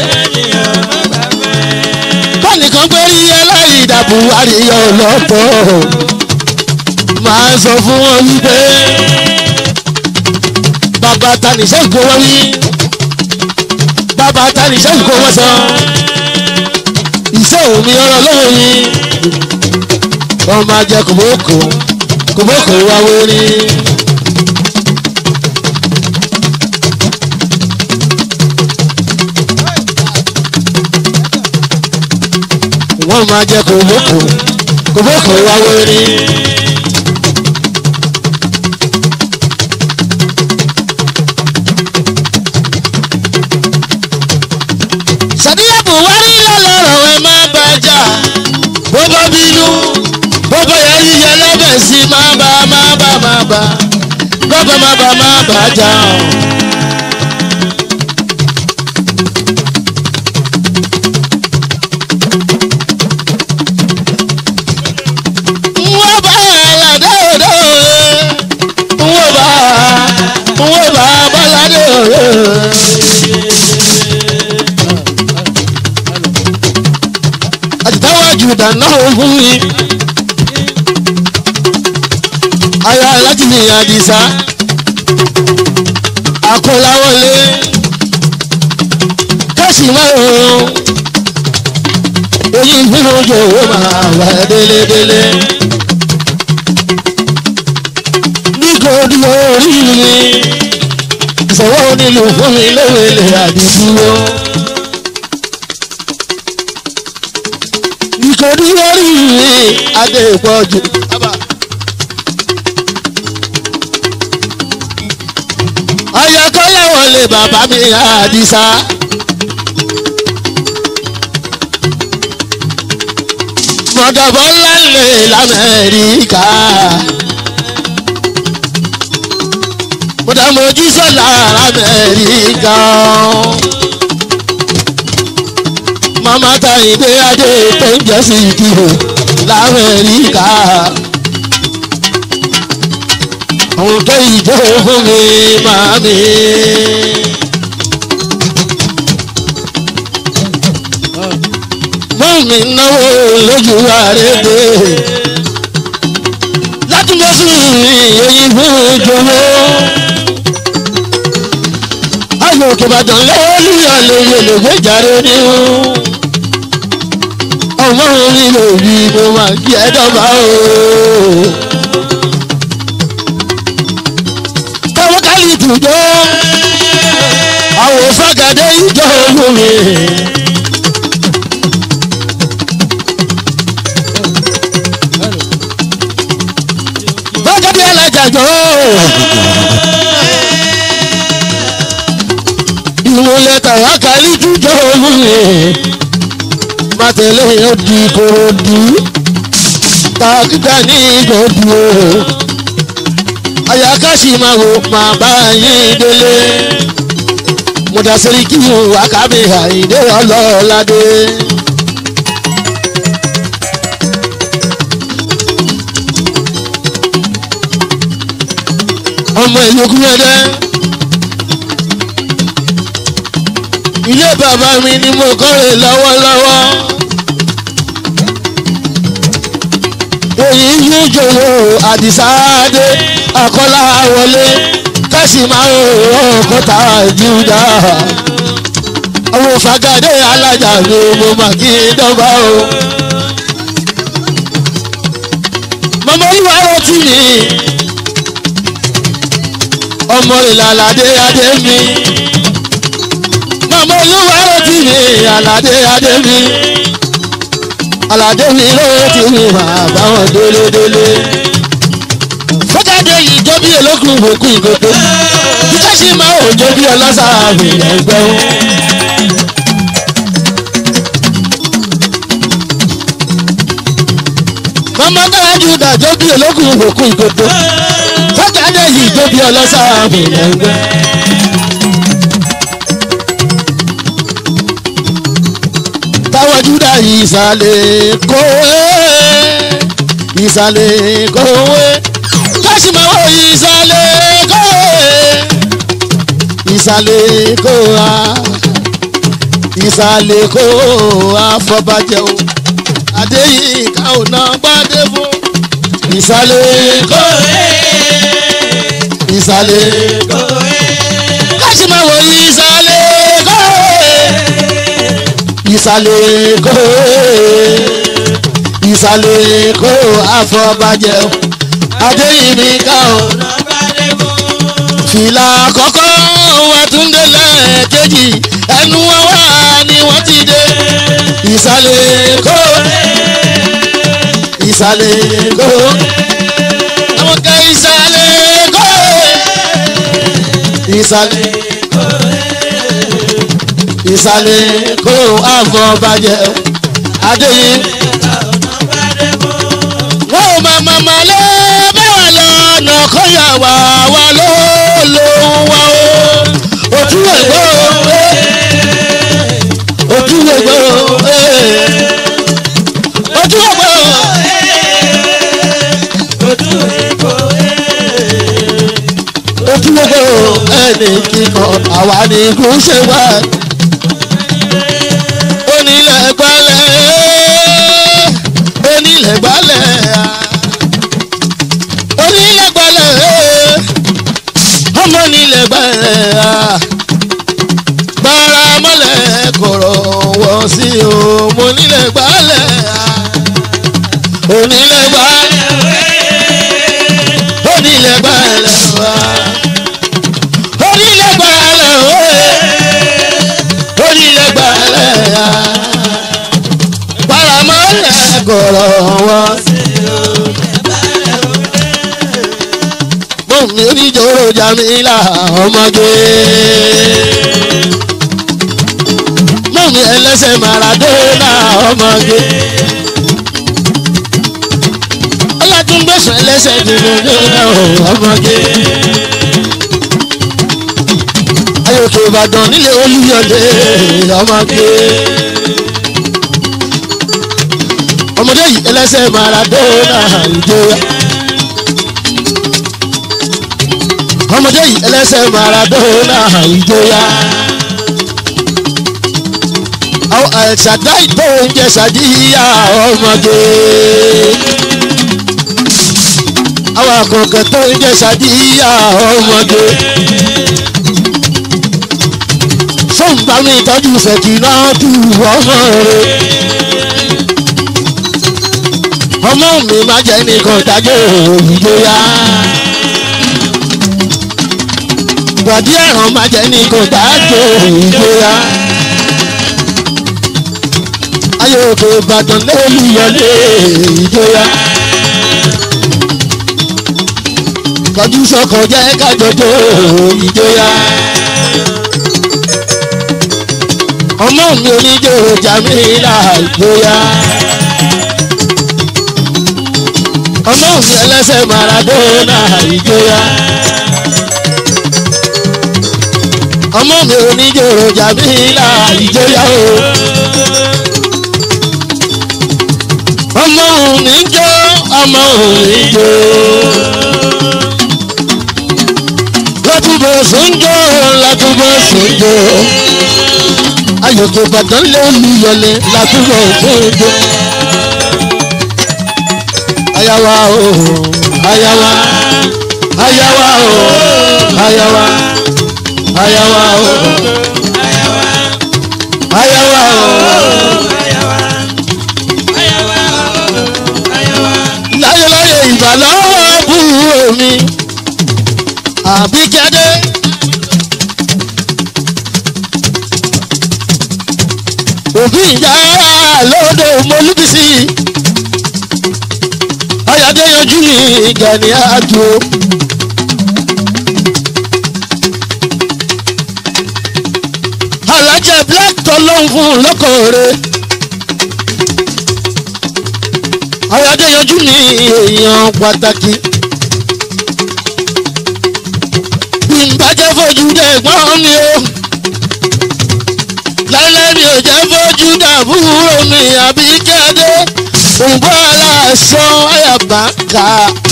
nìkan pé rí ẹlẹ́yìndà buhari ọlọ́pọ̀ máa sọ fún wọn wípé bàbá tanisẹ́ ń kó wọ́n wí bàbá tanisẹ́ ń kó wọ́n sọ iṣẹ́ òun ni ọ̀rọ̀ lọ́wọ́ yìí wọ́n máa jẹ kòbókò kòbókò wá wórí. wọ́n máa jẹ́ kòbókò kòbókò wá wẹ́rí. sàdíyà buhari lọ́lọ́rọ̀ ẹ má bàjá bó bá bínú bó bá yẹ yíyẹ lẹ́bẹ̀ sí má bà má bà má bà bọ́bá má bà má bàjá. wọ́n bá aládé òde wọ́n bá wọ́n bá bọ́ládé òde. àtìtáwájú dáná fún mi. aya láti ní àdìsá àkọláwọlé kẹ́sì márùn-ún èyí nínú ojú owó máa wà délédélé. nítorí orí mi ìṣòwò onílù fún mi léwèlé àdìdúró. nítorí orí mi adé ìpọ́jù. ayọ̀kọ́lá wọlé bàbá mi àdìsá. mọ̀dọ̀bọ̀ lálẹ́ lamẹ́ríkà. mọ̀dọ̀mọ̀jú sọ̀lá lamẹ́ríkà. màmá Táyìndé adé tó ń jẹ́ sí ìdìbò lamẹ́ríkà. àwọn tó ìjọ fún mi màmí. mọ́ mi náwó lójú àrédè látúndé jésù òyìnbó jòwó. ayò kìbàdàn lẹ́lúyà lóye lògbé jàre ní o. ọmọ orí lòrí mo máa kí ẹ dọ́gba o. káwọ́ kálí tùjọ́ àwọn fàgàdé ìjọ olómi. fàgàdé alájàjọ́. ìwòlẹ̀ tàwa kálí tùjọ olómi. màtẹ̀lẹ́ yóò di korodu. tàkìtà ní ìjọ̀dù o. àyàkáṣí máa wò máa bá yín délé mudasiri kí o akabe àìdè ọlọ́ọ̀ládé. ọmọ ìlúkú ẹdẹ ilé bàbá mi ni mo kọ́rè lọ́wọ́lọ́wọ́ èyí yóò jòwó àdìsáádé àkọ́lá wọlé kásì máa ń rọ ọkọta júdà àwọn fàgàdé alájà mi mo mà kí dọ́gba o. mọ̀mọ́ ìwà ọtí mi ọmọ ìlàládé adé mi mọ̀mọ́ ìwà ọtí mi àládé adé mi àládé mi ló ti mi máa bá wọn délédélé fọ́jáde yìí jó bí olókùn òkú ìgòkè títí sí máa ò jó bí ọlọ́sà àbìlẹ̀ ẹgbẹ́ o. mọ́mọ́ dára jù dà jó bí olókùn òkú ìgòkè fọ́jáde yìí jó bí ọlọ́sà àbìlẹ̀ ẹgbẹ́. táwọn júdà ìsàlẹ̀ kówé ìsàlẹ̀ kówé kásìmáwò ìsàlẹ̀ kówé ìsàlẹ̀ kówá ìsàlẹ̀ kówá fọbàjẹ́ o adéyínká ò ná gbádé fún ìsàlẹ̀ kówé ìsàlẹ̀ kówé kásìmáwò ìsàlẹ̀ kówé ìsàlẹ̀ kówé ìsàlẹ̀ kó àfọ̀bàjẹ́ o adéyìnbí ká o. fìlà àkọ́kọ́ wa tún dé lẹ́ẹ̀kejì ẹnu wọn wá ni wọ́n ti dé. ìsàlẹ̀ kó ìsàlẹ̀ kó àwọn kan ìsàlẹ̀ kó ìsàlẹ̀ ìsàlẹ̀ kó àfọ̀bàjẹ́ o adéyìnbí wọ́n ò máa máa máa lé bẹ́ẹ̀ lọ́nà kọ́yà wà wá ló lóhùn wá o. ojú ẹ̀gbọ́ ojú ẹ̀gbọ́ ojú ẹ̀gbọ́ ojú ẹ̀gbọ́ ẹni kíkọ àwa ni kò ṣe wá. onílẹ̀ gbalẹ̀ onílẹ̀ gbalẹ̀ onílẹ̀ gbalẹ̀ ọmọ onílẹ̀ gbalẹ̀ gbára mọ́lẹ̀ kọ̀rọ̀ wọ̀ sí o mo nílẹ̀ gbalẹ̀ onílẹ̀ gbalẹ̀ onílẹ̀ gbalẹ̀ onílẹ̀ gbalẹ̀ onílẹ̀ gbalẹ̀ paramọ́lẹ̀ kọ̀rọ̀ wọ́n sí o. mo mi oníjòrò jamila ọmọge. mo mi ẹlẹ́sẹ̀ maradona ọmọge. ọlátúngbẹ̀sán ẹlẹ́sẹ̀ dìbòdòdò ọmọge. ayọ̀kẹ́ ìbàdàn nílé olúyọ̀lé ọmọge ọmọdé yìí ẹlẹ́sẹ̀ maradona ìjọba ọmọdé yìí ẹlẹ́sẹ̀ maradona ìjọba ṣàdá ìtò oúnjẹ ṣàdíyà ọmọdé àwọn àkànkẹ́ tó ń jẹ́ sàdíyà ọmọdé. sọ́ǹgbà mi ìtọ́jú fẹ̀kì náà tù ọmọ rẹ̀. ọmọ mi má jẹ́ nìkan dájọ́ ìjọya. gbàdí ẹ̀ràn má jẹ́ nìkan dájọ́ ìjọya. ayé òkè ìbàdàn lẹ́lú yọlé ìjọya. kọjú sọkọ jẹ́ kájọjọ́ ìjọya. ọmọ mi oníjó jamila ìjọya. ọmọ mi ẹlẹ́sẹ̀ maradona ìjọya. ọmọ mi oníjó jamila ìjọya o. ọmọ mi ń jó ọmọ mi ń jó látúbọ̀ sọ́njọ́ látúbọ̀ sọ́njọ́ ayọ̀kẹ́ ìbàdàn lẹ́nu yọlẹ̀ látúbọ̀ sọ́njọ́ ayawa o ayawa ayawa o ayawa ayawa o ayawa o láyéláyé ìbàlọ́wọ́ bú omi àbíkẹ́dé. òbí ìyá lóde mọ́lúbísí ayáde yanjú ní gani àjò. alájẹ black tọ́lọ́hún fún lọ́kọ̀ọ́rẹ́. ayáde yanjú ní èèyàn pàtàkì. ìbàjẹ́ fojú dé gbọ́n mi o. lálẹ́ mi ò jẹ́ fojú dàbúrò mi àbí kéde. òǹbọ̀ aláṣọ àyàbá ká.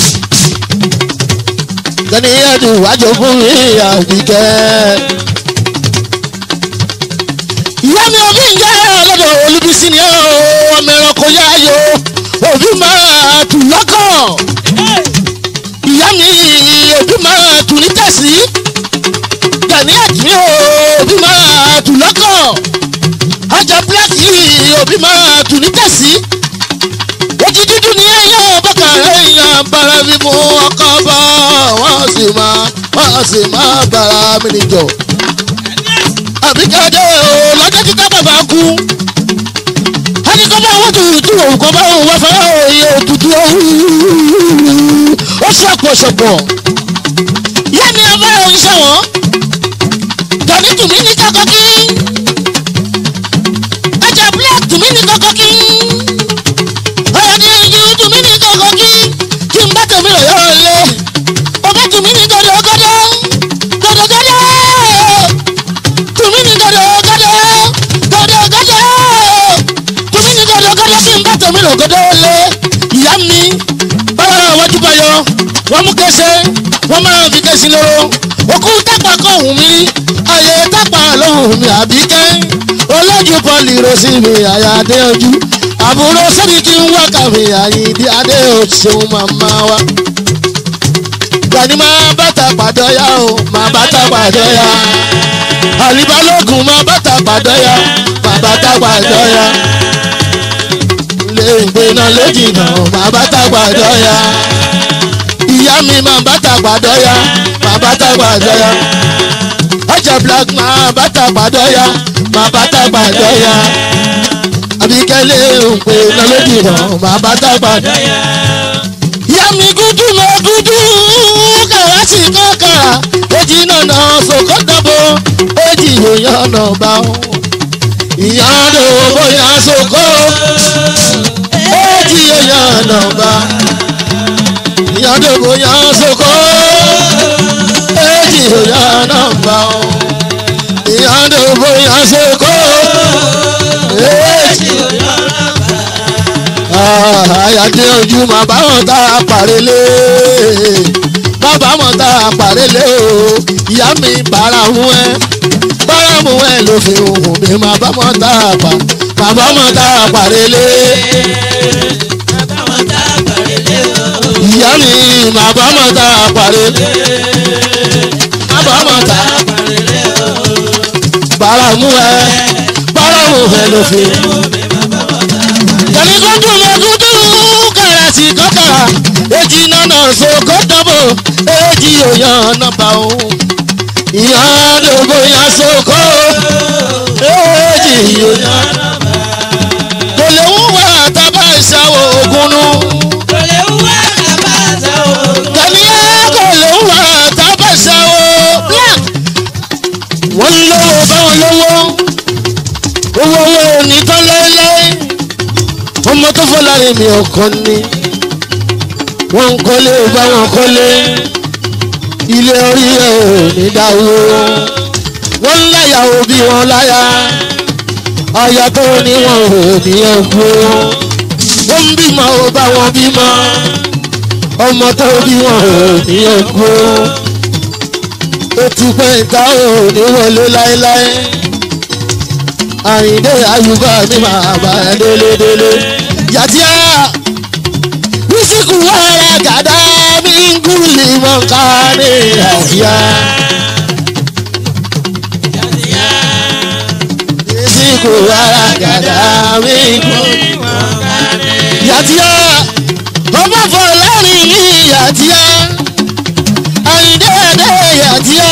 kẹ́niyẹ́dù wájú fún mi àbí kẹ́. ìyá mi òbí ń jẹ́ ọlọ́dọ̀ olúbísí ni ó ọmọ ẹranko yáyò òbí máa tù lọ́kàn ìyá mi òbí máa tù ní tẹ̀sí gani àtúnyẹ òbí máa tù lọ́kàn ajá bíláàkì òbí máa tù ní tẹ̀sí ojú dúdú ní ẹyẹ bọ́kà èèyàn bára mi mú ọkọ bọ́ wọ́n sì máa wọ́n sì máa bára mi níjọ. àbíkẹ́dẹ́ o lọ́jọ́ títà bàbá kú ẹni kọ́ bá wọ́n tutù òun kọ́ bá wọ́n wọ́n fẹ́ òye òtútù ó ṣọ̀pọ̀ ṣọ̀pọ̀ yá mi ọba òun ṣẹ̀wọ̀n gani tùmí ní kọ́kọ́ kí ajá black tùmí ní kọ́kọ́ kí ọ̀yọ́dẹ ìjì tùmí ní kọ́kọ́ kí kí n bá tèmi rẹ̀ yọ̀ lé ọba tùmí ní gọ́dọ̀ gọ́dọ̀ gọ́dọ̀ gọ́dọ̀ tùmí ní gọ́dọ̀ gọ́dọ̀ gọ́dọ̀ gọ́dọ̀ tùmí ní gọ́dọ̀ gọ́dọ̀ kí n bá tèmi rẹ̀ gọ́dọ̀ lé ìyá mi báwa náà wájú bá yọ wọ́n mú kẹsẹ́ wọ́n máa fi kẹsí lóró òkú tápà kọ́ òun mi ayé tápà lóhùn mi àbíkẹ́ olójú pọ́lì rosí mi àyà adé ojú àbúrò sẹ́ni kí n wá kàwé àyíndí adé òṣèlú màmá wa. Gani máa bàtà pàdọ́yà o máa bàtà pàdọ́yà àlìbálògùn máa bàtà pàdọ́yà máa bàtà pàdọ́yà lè gbéná lójìnà máa bàtà pàdọ́yà ìyá mi máa bàtà pàdọ́yà máa bàtà pàdọ́yà ọjà black máa bàtà pàdọ́yà máa bàtà pàdọ́yà àbíkẹ́lẹ́ òǹpẹ̀ lọ́lọ́dìnà máa bàtà pàdọ́yà ìyá mi gúdú mọ gúdú kàwá sí kọ́kàrà èjì nànà sòkò dàbò èjì yòyàn nà bá wọn. ìyá ló bóyá sòkò èjì yòyàn nà bá. ìyá ló bóyá sòkò èjì yòyàn nà bá wọn. ìyá ló bóyá sòkò èjì yòyàn nà bá àyàdé ojú mà báwọn tá a pàrélé bàbá mọ̀ tá a pàrélé o ìyá mi bára mú ẹ bára mú ẹ ló fi hùn mi mà bá mọ̀ tá a pa bàbá mọ̀ tá a pàrélé ìyá mi màbámọ̀ tá a parí màbámọ̀ tá a báramu ẹ báramu ẹ ló fi. Kẹ̀mí kó dùn mọ́ dúdú kẹ̀rẹ̀ sí kọ́kàrà èjì nánà sókó dọ́bò èjì òyàn nọ́mbà o. Ìyá lóko yan sókó èjì òyàn nọ́mbà. Kò lè ń wá tábà ìṣàwọ̀ ògùnnú. Kẹ̀mí ẹ kò lè ń wá tábà ìṣàwọ̀ black. Wọ́n ń lówó báwọn lówó. Owó owó ò ní tán láéláé ọmọ tó fọ́ lára mi ọkàn ni wọ́n ń kọ́lé bá wọn kọ́lé ilé orí ẹ̀ ò ní dáwó wọ́n ń láyà òbí wọn láyà aya tó ní wọn ò ní ẹ̀kú wọ́n ń bímọ ò bá wọn bímọ ọmọ tó bí wọn ò ní ẹ̀kú ó ti pẹ́ ìta ò ní wọlé láéláé àyìndé àyùbá ní màá bá ẹ délédélé. yàtíá bísíkù wàrà gàdá mi ń gúlì mọ́ká ní àyà. bísíkù wàrà gàdá mi ń gúlì mọ́ká ní. yàtíá ọmọ fọlẹ́rìn ní yàtíá àyìndé ẹ̀dẹ́ yàtíá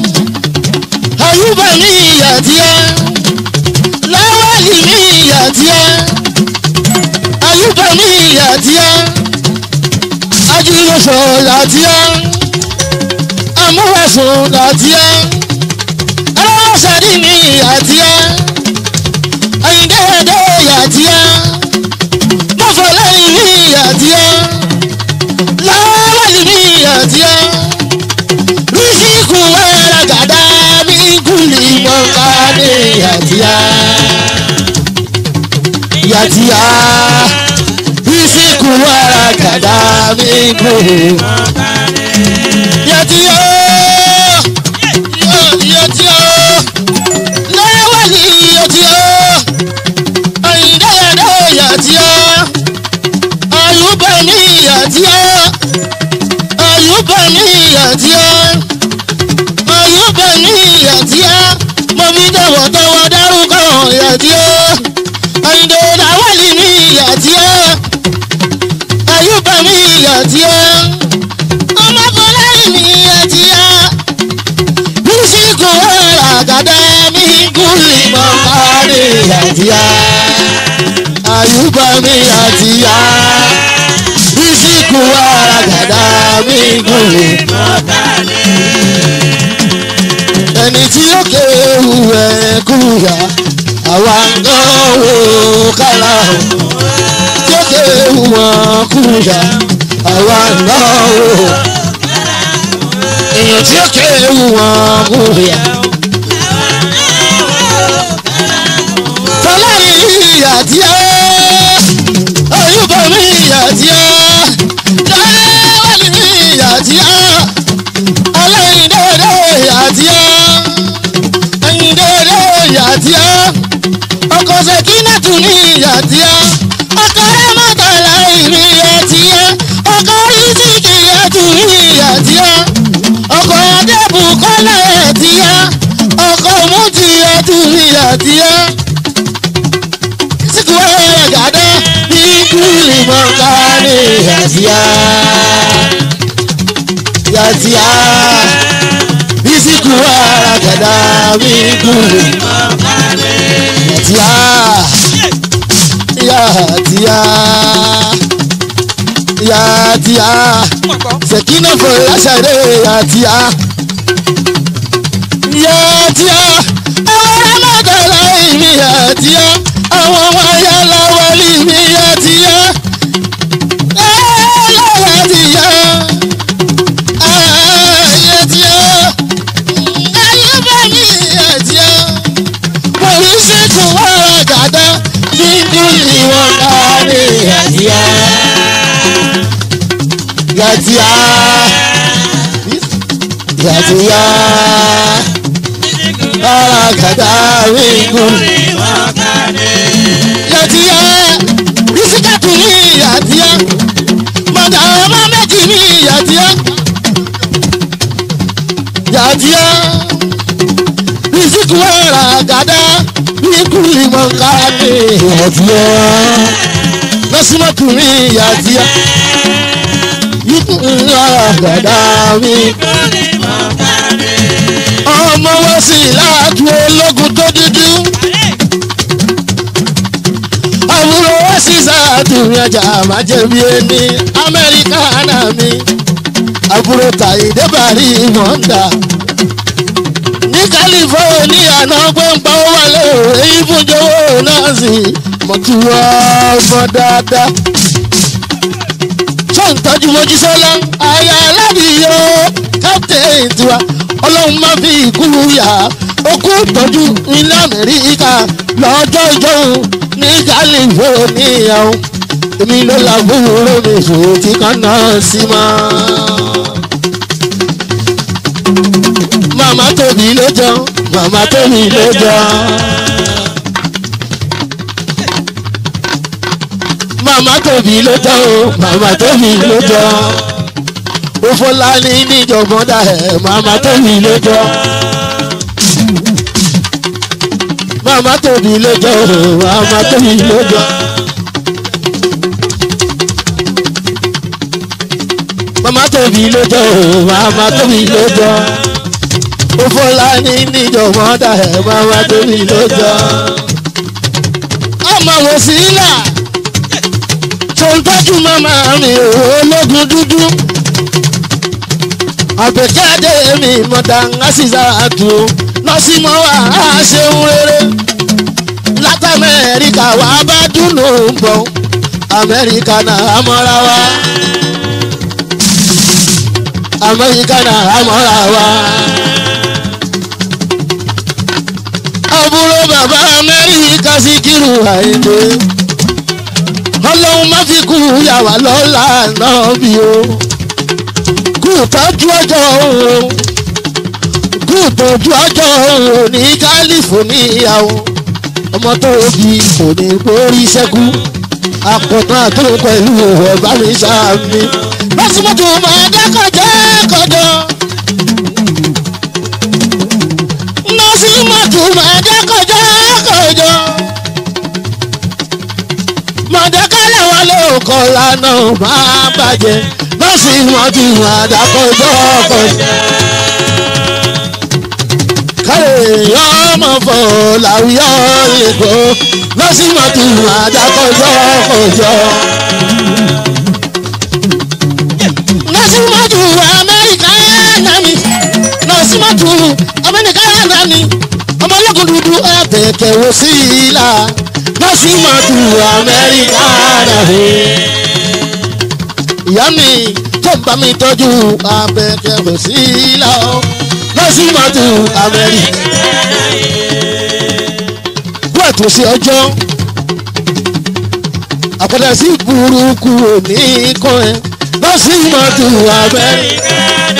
àyùbá ní yàtíá láwálì ní ìyà tíá ayúbà ní ìyà tíá ajínigbèsò làtíá amúwẹ̀sùn làtíá aláwọ̀sàdì ní ìyà tíá ayíǹdẹ́ẹ̀dẹ́ ìyà tíá mọ̀fọ́lẹ́yìn ní ìyà tíá láwálì ní ìyà tíá rísíkù wẹ́rẹ́ gàdá mi kùlì mọ́ká ní ìyà tíá yatia isiku wara gada mi ko yatia yatia lawali yatia ayindayada yatia ayubani yatia ayubani yatia ayubani yatia mọ̀mí tọwọ́tọwọ́ dárúkọ yatia àyìndé làwálì ní ìyà tí ó àyùbá ní ìyà tí ó ọmọkùnrin ní ìyà tí ó bísíkù àgàdá mi gúlì mọ́ká ní ìyà tí ó àyùbá ní ìyà tí ó bísíkù àgàdá mi gúlì mọ́ká ní ẹni tí ó kéwù ẹ̀ kúyà àwa ń gánwó kálá jókè wọn kúyà àwa ń gánwó èèyàn tí ó kéwù wọn kúyà. fọláyìn ìyá tí ó oyúbọ mi ìyá tí ó dáwọ́lì mi ìyá tí ó ọlọ́yin dédé ìyá tí ó ẹyin dédé ìyá tí ó ọkọ̀ ṣèkínàtù ní ìyá tí ó ọkọ̀ rẹ́mọ̀tàlá ìrìn ìyá tí ó ọkọ̀ rìsíkì ẹ̀tù ní ìyá tí ó ọkọ̀ adébùkọ́lá ẹ̀ tí ó ọkọ̀ múti ẹ̀tù ní ìyá tí ó síkú ẹ̀rẹ̀ gàdá ní kúlì mọ́ká ní ìyá tí ó ìyá tí ó bísíkù ara gàdá ní kúlì mọ́ká ní ìyá tí ó ìyá tí ó ìyá tí ó sẹ̀kínà fún láṣàdé ìyá tí ó ìyá tí ó àwọn ọmọdéla ìmí ìyá tí ó àwọn ọmọ ayá lọ́wọ́ ìmí ìyá tí ó ẹ̀ẹ́dẹ́gbẹ̀rún tí ó ayé tí ó ayé bá mi ìyá tí ó oríṣiríṣi wọ́n gàdá nínú ìwọ̀n láàrin ìyàtíyá. Yàtíyá. Yàtíyá. Ara gàdá ríngù. Yàtíyá. Bísíkàtù ní ìyàtíyá. Mọ̀dà ọmọ méjì ní ìyàtíyá. káàkiri àti ẹ lọ́símọ́kùnrin àti ẹ yíkú ńlá àgàdá mi ọmọ wọn sì láàtú ológun tó dúdú àbúrò wọn sì sàtúnyẹ ọjà àmàjẹbí ẹni amẹ́ríkà náà mi àbúrò tàyídé bàrí mọ́ńdà ní california náà gbọ́ngbọ́n wọlé èyí fúnjọwọ́ náà sì mọ̀túwọ́ ọmọ dáadáa tó ń tọ́jú mojísọ́lá aya aládìyó captain tiwa ọlọ́run má fi ikú yá okú tọ́jú ilé amẹ́ríkà lọ́jọ́ ìjọ́hun ní california o. èmi ló la gbúrò mi fún tí kan náà sí mọ́. màmá tóbi ló jọ màmá tóbi ló jọ. màmá tóbi ló jọ o màmá tóbi ló jọ. Ofọlání níjọ̀gbọ́n dà ẹ̀ màmá tóbi ló jọ. Màmá tóbi ló jọ o màmá tóbi ló jọ. Màmá tóbi ló jọ o màmá tóbi ló jọ. Ofọlání níjọ̀gbọ́n dà ẹ̀ màmá tóbi ló jọ. Ọmọ wò sí ilà tó ń tọ́jú màmá mi ológun dúdú àgbẹ̀jáde mi mọ̀dà ńlásìsà àtò lọ́símọ́ wà á ṣeun rere láti amẹ́ríkà wà á bá dúnú bọ̀ amẹ́ríkà náà á mọ́ra wa amẹ́ríkà náà á mọ́ra wa. àbúrò bàbá amẹ́ríkà sí kírun àìdè ọlọ́run má fi kú yàwá lọ́la náà bí o kú tọ́jú ọjọ́ òun kú tọ́jú ọjọ́ òun ní california o ọmọ tó bí kò ní borí sẹ́kù àpọ̀tán àtúntò pẹ̀lú ọ̀bá mi sáàmì lọ́sibọ́tò máa dákọ̀jọ́ kọjọ́ lọ́sibọ́tò máa dákọ̀jọ́ kọjọ́ mọ̀dẹ́kálẹ̀ wọn ló kọ́ lánàá máa bàjẹ́ lọ́sí wọn ti wọn àdàkọ́jọ́ kọjá. káyé ọmọ fọ làwùyọ èkó lọ́sí wọn ti wọn àdàkọ́jọ́ kọjá. lọ́sí wọn ti wọn amẹ́ríkà nání lọ́sí wọn ti wọn amẹ́ríkà nání ọmọlẹ́kùn dúdú ẹ̀bẹ̀kẹ̀ wò sí i la lọ́sí wọn ti wọn amẹ́ríkà nání ìyá mi tó ń bá mi tọ́jú abẹ́kẹ̀rẹ̀ sí ilá o lọ́símọ́tò amẹ́ríkà. kú àtúnṣe ọjọ́ àpàdé sí burúkú òní kan ẹ lọ́símọ́tò amẹ́ríkà.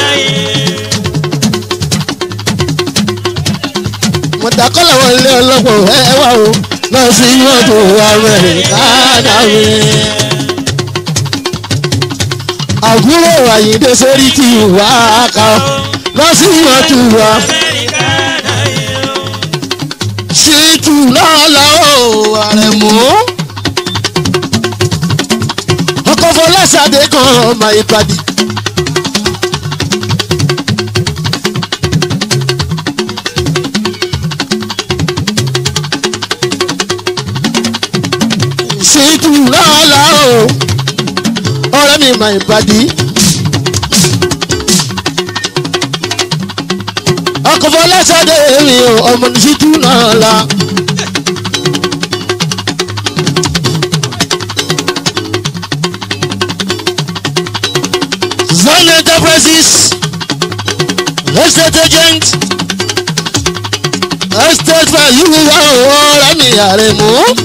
mọ̀tàkọ́lá wọn lé ọlọ́pọ̀ ẹ wá o lọ́símọ́tò amẹ́ríkà dáwé àbúrò àyíndé sórí ti wá ká lọ́sí ìwọ̀tú wa. ṣètù náà lọ́wọ́ àrẹ̀mú. ọkọ̀ fọláṣadé kan ọmọ ìpàdé. ṣètù náà lọ́wọ́ ọ̀rẹ́ mi máa ń padì. ọkọ̀ fọláṣadé mi ò ọmọ nìṣíjú náà la. Zone Enterprises estate agent estate value wa ọ̀rẹ́ mi àrẹ̀mú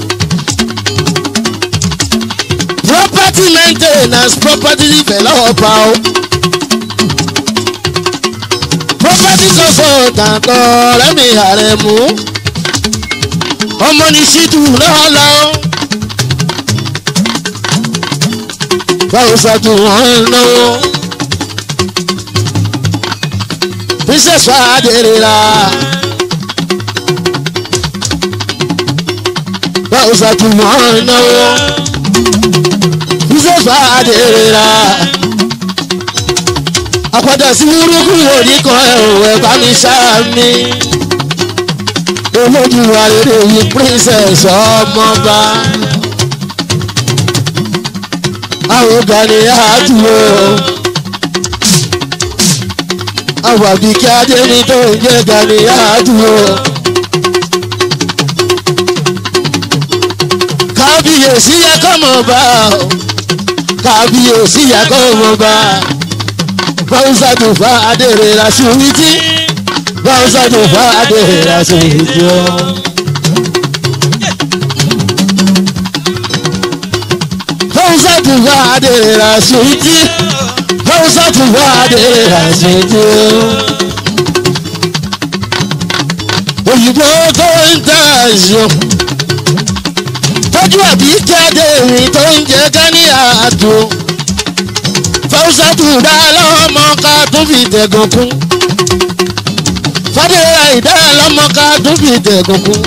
property maintenance property developer o property consultant ọ̀rẹ́ mi àrẹ̀mú ọmọ ní ṣídù náà lọ. báwo ṣàtú wọn náwó princess wa adèrè la. fáwùsà tún mọ́ náwó ṣe fàdé ra àpàdà sí burúkú oníkan ẹ̀wẹ̀ bá mi sáàmì olójú arére yìí princess ọmọba àwọn gani àdúró àwọn àbíkí adéní tó ń jẹ́ gani àdúró. kábíyèsí yẹ kọ́mọ̀ bá ọ kábíyèsí yẹ kọ́mọ̀ bá báwùsà tó fa adèrè ra ṣùwìtì báwùsà tó fa adèrè ra ṣùwìtì ọ. báwùsà tó fa adèrè ra ṣùwìtì báwùsà tó fa adèrè ra ṣùwìtì ọ. òyìnbó tó ń tẹ̀ ẹ̀ṣọ́ tọ́jú àbí jáde rìn tó ń jẹ gání àdó fáwùsàtù dá lọ́mọ ká tún fi tẹ̀gàn kún fàdéhà ìdá lọ́mọ ká tún fi tẹ̀gàn kún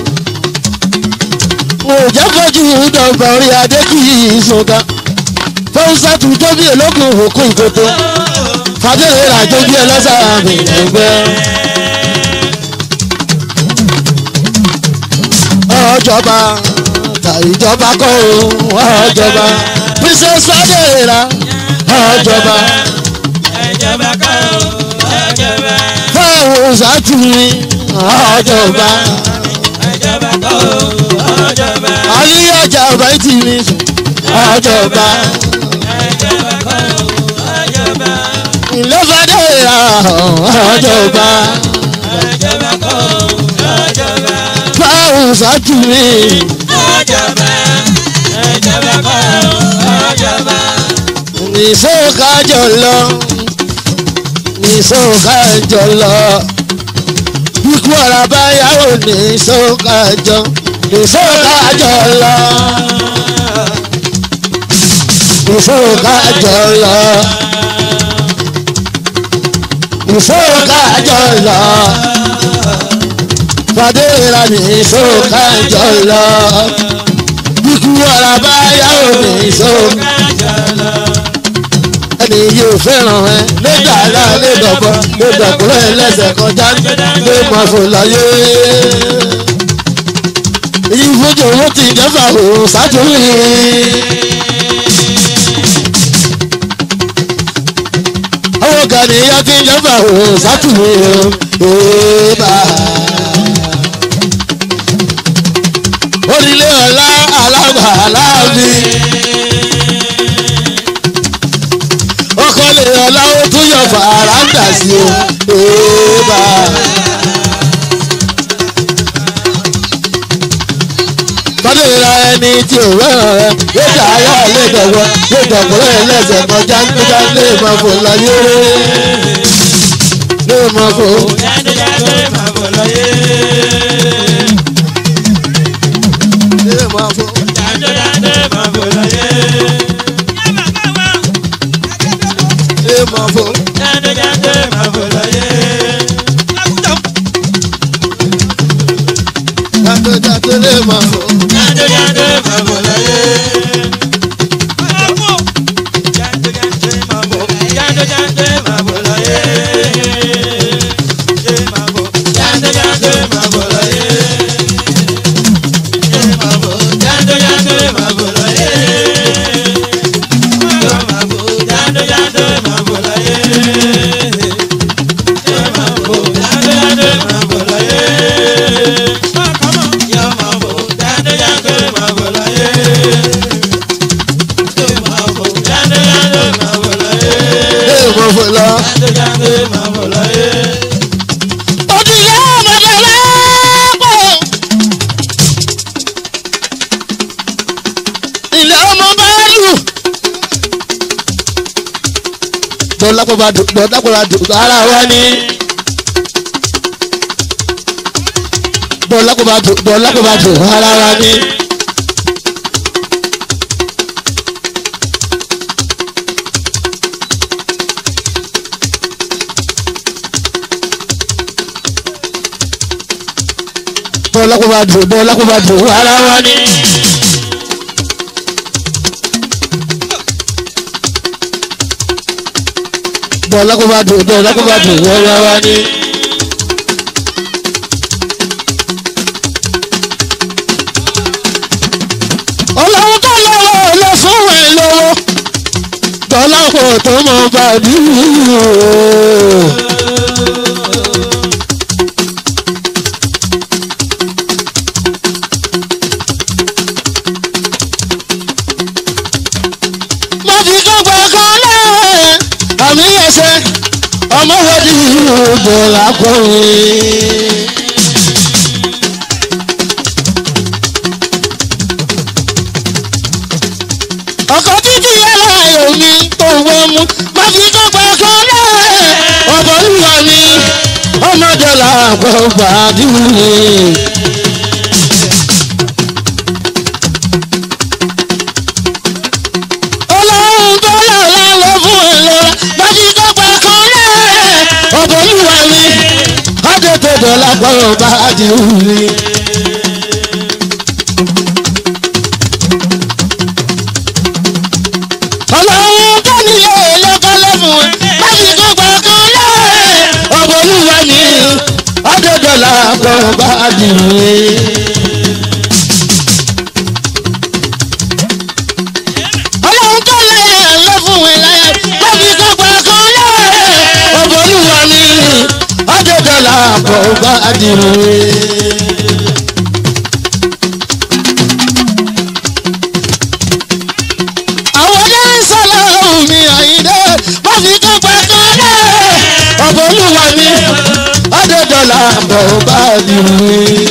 òjá fojú dọ̀gba orí adé kì í sọ̀gá fáwùsàtù tóbi ológun òkú ìkótó fàdéhà tóbi ẹlọ́sàmì lẹ́gbẹ́. ọjọba ta ìjọba kọ́ o ọjọba princess adéra ọjọba ẹjọba kọ́ ọjọba fáwọn sátúni ọjọba ẹjọba kọ́ ọjọba àríyànjà bàtí mi ọjọba ẹjọba kọ́ ọjọba ìlọ́fàdéra ọjọba ẹjọba kọ́ ọjọba fáwọn sátúni ọjọba ẹjọba kọ́ ọjọba nìṣókàjọ lọ nìṣókàjọ lọ ikú ọ̀rọ̀ báyàwó nìṣókàjọ nìṣókàjọ lọ nìṣókàjọ lọ nìṣókàjọ lọ fàdéra nìṣókàjọ lọ ikú ọ̀rọ̀ báyàwó nìṣókàjọ ẹni yóò fẹ́ràn ẹ lẹ́gbà ara lẹ́dọ̀gbọ́ lẹ́dọ̀gbọ́ ẹlẹ́sẹ̀ kọjá lé máa fò láyé. èyí fojú owó ti jẹ́fà ò sátúnì. àwọn gàníyà ti jẹ́fà ò sátúnì o. èèbà. orílẹ̀ ọ̀la alágbà aláàbí. ọkọlẹ̀ ọ̀làwọ̀ tún yọ fàràǹdà sí o. Èèbà. Tọ́lé ra ẹni tí ò rẹ́ràn rẹ̀ yóò jà ayá ilé ìdọ̀gbọ́ yóò dọ̀gbọ́ rẹ̀ lẹ́sẹ̀ kọjá nígbà lè máa fò láyé. Lè máa fò. jáde-jáde máa bọ̀ lọ́yé Lè máa fò. jáde-jáde máa bọ̀ lọ́yé Lè máa fò. jáde-jáde máa bọ̀ lọ́yé. Jáde jáde lè máa fò. jáde-jáde máa bọ̀ lọ́yé. jáde-jáde máa bọ̀ jáde-jáde máa bọ̀ lọ́yé. jáde-jáde máa bọ̀ lọ́yé. jáde-jáde máa bọ̀ lọ́yé. jáde-jáde máa bọ̀ lọ́yé. jáde-jáde máa bọ̀ lọ́yé. Lè máa fò lọ. Òdìlé ọmọdé lẹ́pọ̀. Ilé ọmọ bá lù. Bọ́lápọ̀ bá dùn bọ́lápọ̀ bá dùn ara wa ni. Bọ́lápọ̀ bá dùn bọ́lápọ̀ bá dùn ara wa ni. Bọ́lápọ̀ bá dùn bọ́lápọ̀ bá dùn ara wa ni. dọ̀là kó bá dùn dọ̀là kó bá dùn wẹ́wẹ́ wá ní. ọlọ́run tó lọ́wọ́ lọ fún ẹ lọ́wọ́ dọ̀là kò tó mọ̀ bá dùn. mo fi gbogbo kan lẹ́wẹ̀ àmì ẹsẹ̀ ọmọ wọ́dí ìrùbọ̀ lákùnrin. ọkọ̀ títí ẹlẹ́yọ̀ mi tó wọ́n mú mo fi gbogbo kan lẹ́wẹ̀ ọ̀bọ̀ olúwa mi ọmọdé làbọ̀ gbàdúrà. ọlọ́run tó lọ́la ló fún ẹ lọ́la bájí dọ́gba kan lẹ́ẹ̀ ọ̀bọ̀ olúwa mi ọdẹ tó dọ̀la gbọ́dọ̀ bá di wuli. ọlọ́run tó nílé lọ́kọ́ ló fún ẹ bájí dọ́gba kan lẹ́ẹ̀ ọ̀bọ̀ olúwa mi ọdẹ dọ̀la gbọ́dọ̀ bá di wuli. ọlọ́run tó lẹ́yìn ló fún ẹ láyé lọ́bí gbogbo kan lẹ́ẹ̀ ọ̀bọ̀lúwa mi ọ̀dẹ̀dọ̀là àbọ̀ bá dìrò ẹ̀. àwọn ọdẹ ń sọlá ohun mi àyíndé wọ́n fi gbogbo kan lẹ́ẹ̀ ọ̀bọ̀lúwa mi ọ̀dẹ̀dọ̀là àbọ̀ bá dìrò ẹ̀.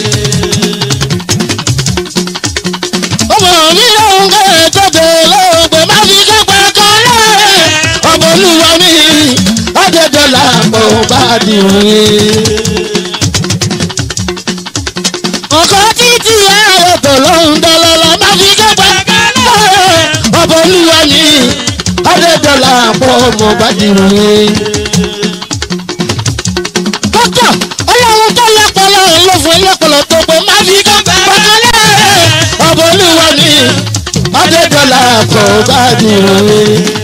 ọmọ mi lóhun kẹ́ tó tẹ̀lé ògbẹ́ má fi gbogbo kan lẹ́ẹ̀ ọ̀bọ̀lúwa mi ọ̀dẹ̀dọ̀là àbọ̀ bá dìrò ẹ̀. ọkọ títí ayọ̀ tó lóhun dọ́lọ́lọ́ má fi gbogbo kan lẹ́ẹ̀ ọ̀bọ̀lúwa mi ọ̀dẹ̀dọ̀là àbọ̀ bá dìrò ẹ̀ dókítà ọlọ́run tó lọ́pọ̀lọ́ ló fún ẹlẹ́pọ̀lọ́ tó pé má fi pàkálẹ̀ ọ̀bọ̀ olúwa ni ọ̀dẹ́dọ́là kò bá dìrò mi.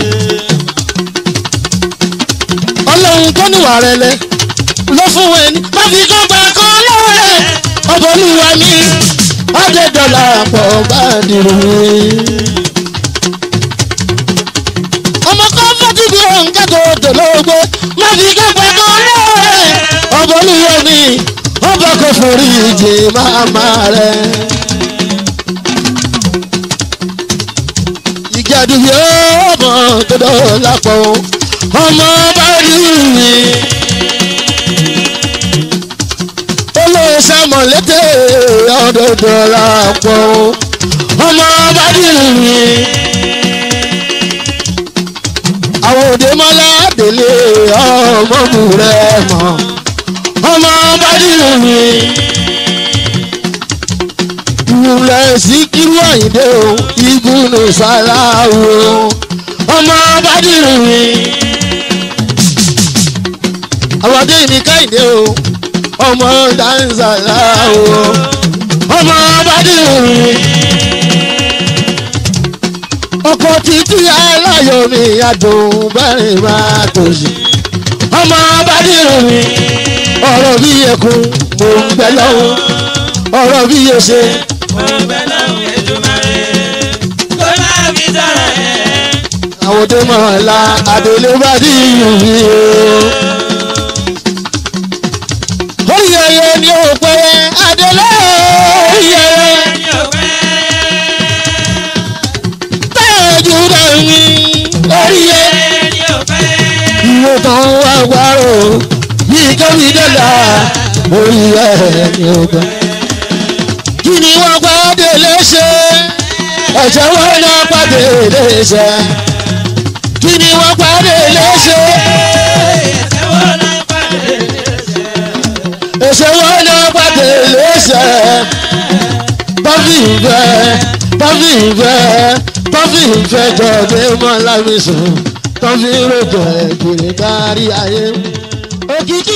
ọlọ́run tó níwà rẹ lẹ ló fún ẹni má fi pàkálẹ̀ ọ̀bọ̀ olúwa ni ọ̀dẹ́dọ́là kò bá dìrò mi. ọmọ kan fọ́tí bí òun kẹ́kọ̀ọ́ dòlógbó má fi pàkálẹ̀ ọbọ̀ olúwa ni ọba kò forí ìjì máma rẹ̀. ìjà dùbí ọmọ tó dọ̀ lápọ̀ ọmọ bá rí mi. olóòṣà mọ̀lẹ́tẹ̀ ọ̀dọ̀dọ̀ lápọ̀ ọmọ bá rí mi. àwọn òde mọ́lá délé ọmọ mú rẹ̀ mọ́ ọmọ bádìrú mi. Ìwúlẹ̀ Síkírù Àyìndé o, Ìgúnnù Sàláwù o, ọmọ bádìrú mi. Àwọ̀dé mi Káyìndé o, ọmọ Dáńsàláwù o, ọmọ bádìrú mi. Ọkọ̀ títí aláyọ̀ mi adùn bẹ́rẹ̀ máa tòṣì, ọmọ bádìrú mi ọ̀rọ̀ bí ẹkún mo ń bẹ lọ́wọ́ ọ̀rọ̀ bí ẹsẹ̀ mo bẹ lọ́hùn Èdùmàrè kó máa fi sọ̀rọ̀ ẹ̀. àwọn tó mọ̀ ọ́ la àdèlé bá dì í mi o. orí ẹyẹ ni ó pẹ́ àdèlé orí ẹyẹ ẹni ò pẹ́ tẹ́jú rẹ̀ mi orí ẹyẹ. ẹni ò pẹ́ ìwé tán wá gbárò yìí kẹ́mi dẹ́là orí ẹyẹ ni ó pẹ́. kí ni wọ́n pàdé léṣe ẹ̀jẹ̀ wọn náà pàdé léṣe kí ni wọ́n pàdé léṣe ẹsẹ̀ wo náà pàdé léṣe. ẹ̀jẹ̀ wọn náà pàdé léṣe tọ́fì ìfẹ́ tọ́fì ìfẹ́ tọ́fì ìfẹ́ jọ dé mọ́ lámìsùn tọ́fì ròjọ́ ẹ̀kìrì kárí ayé òkìkí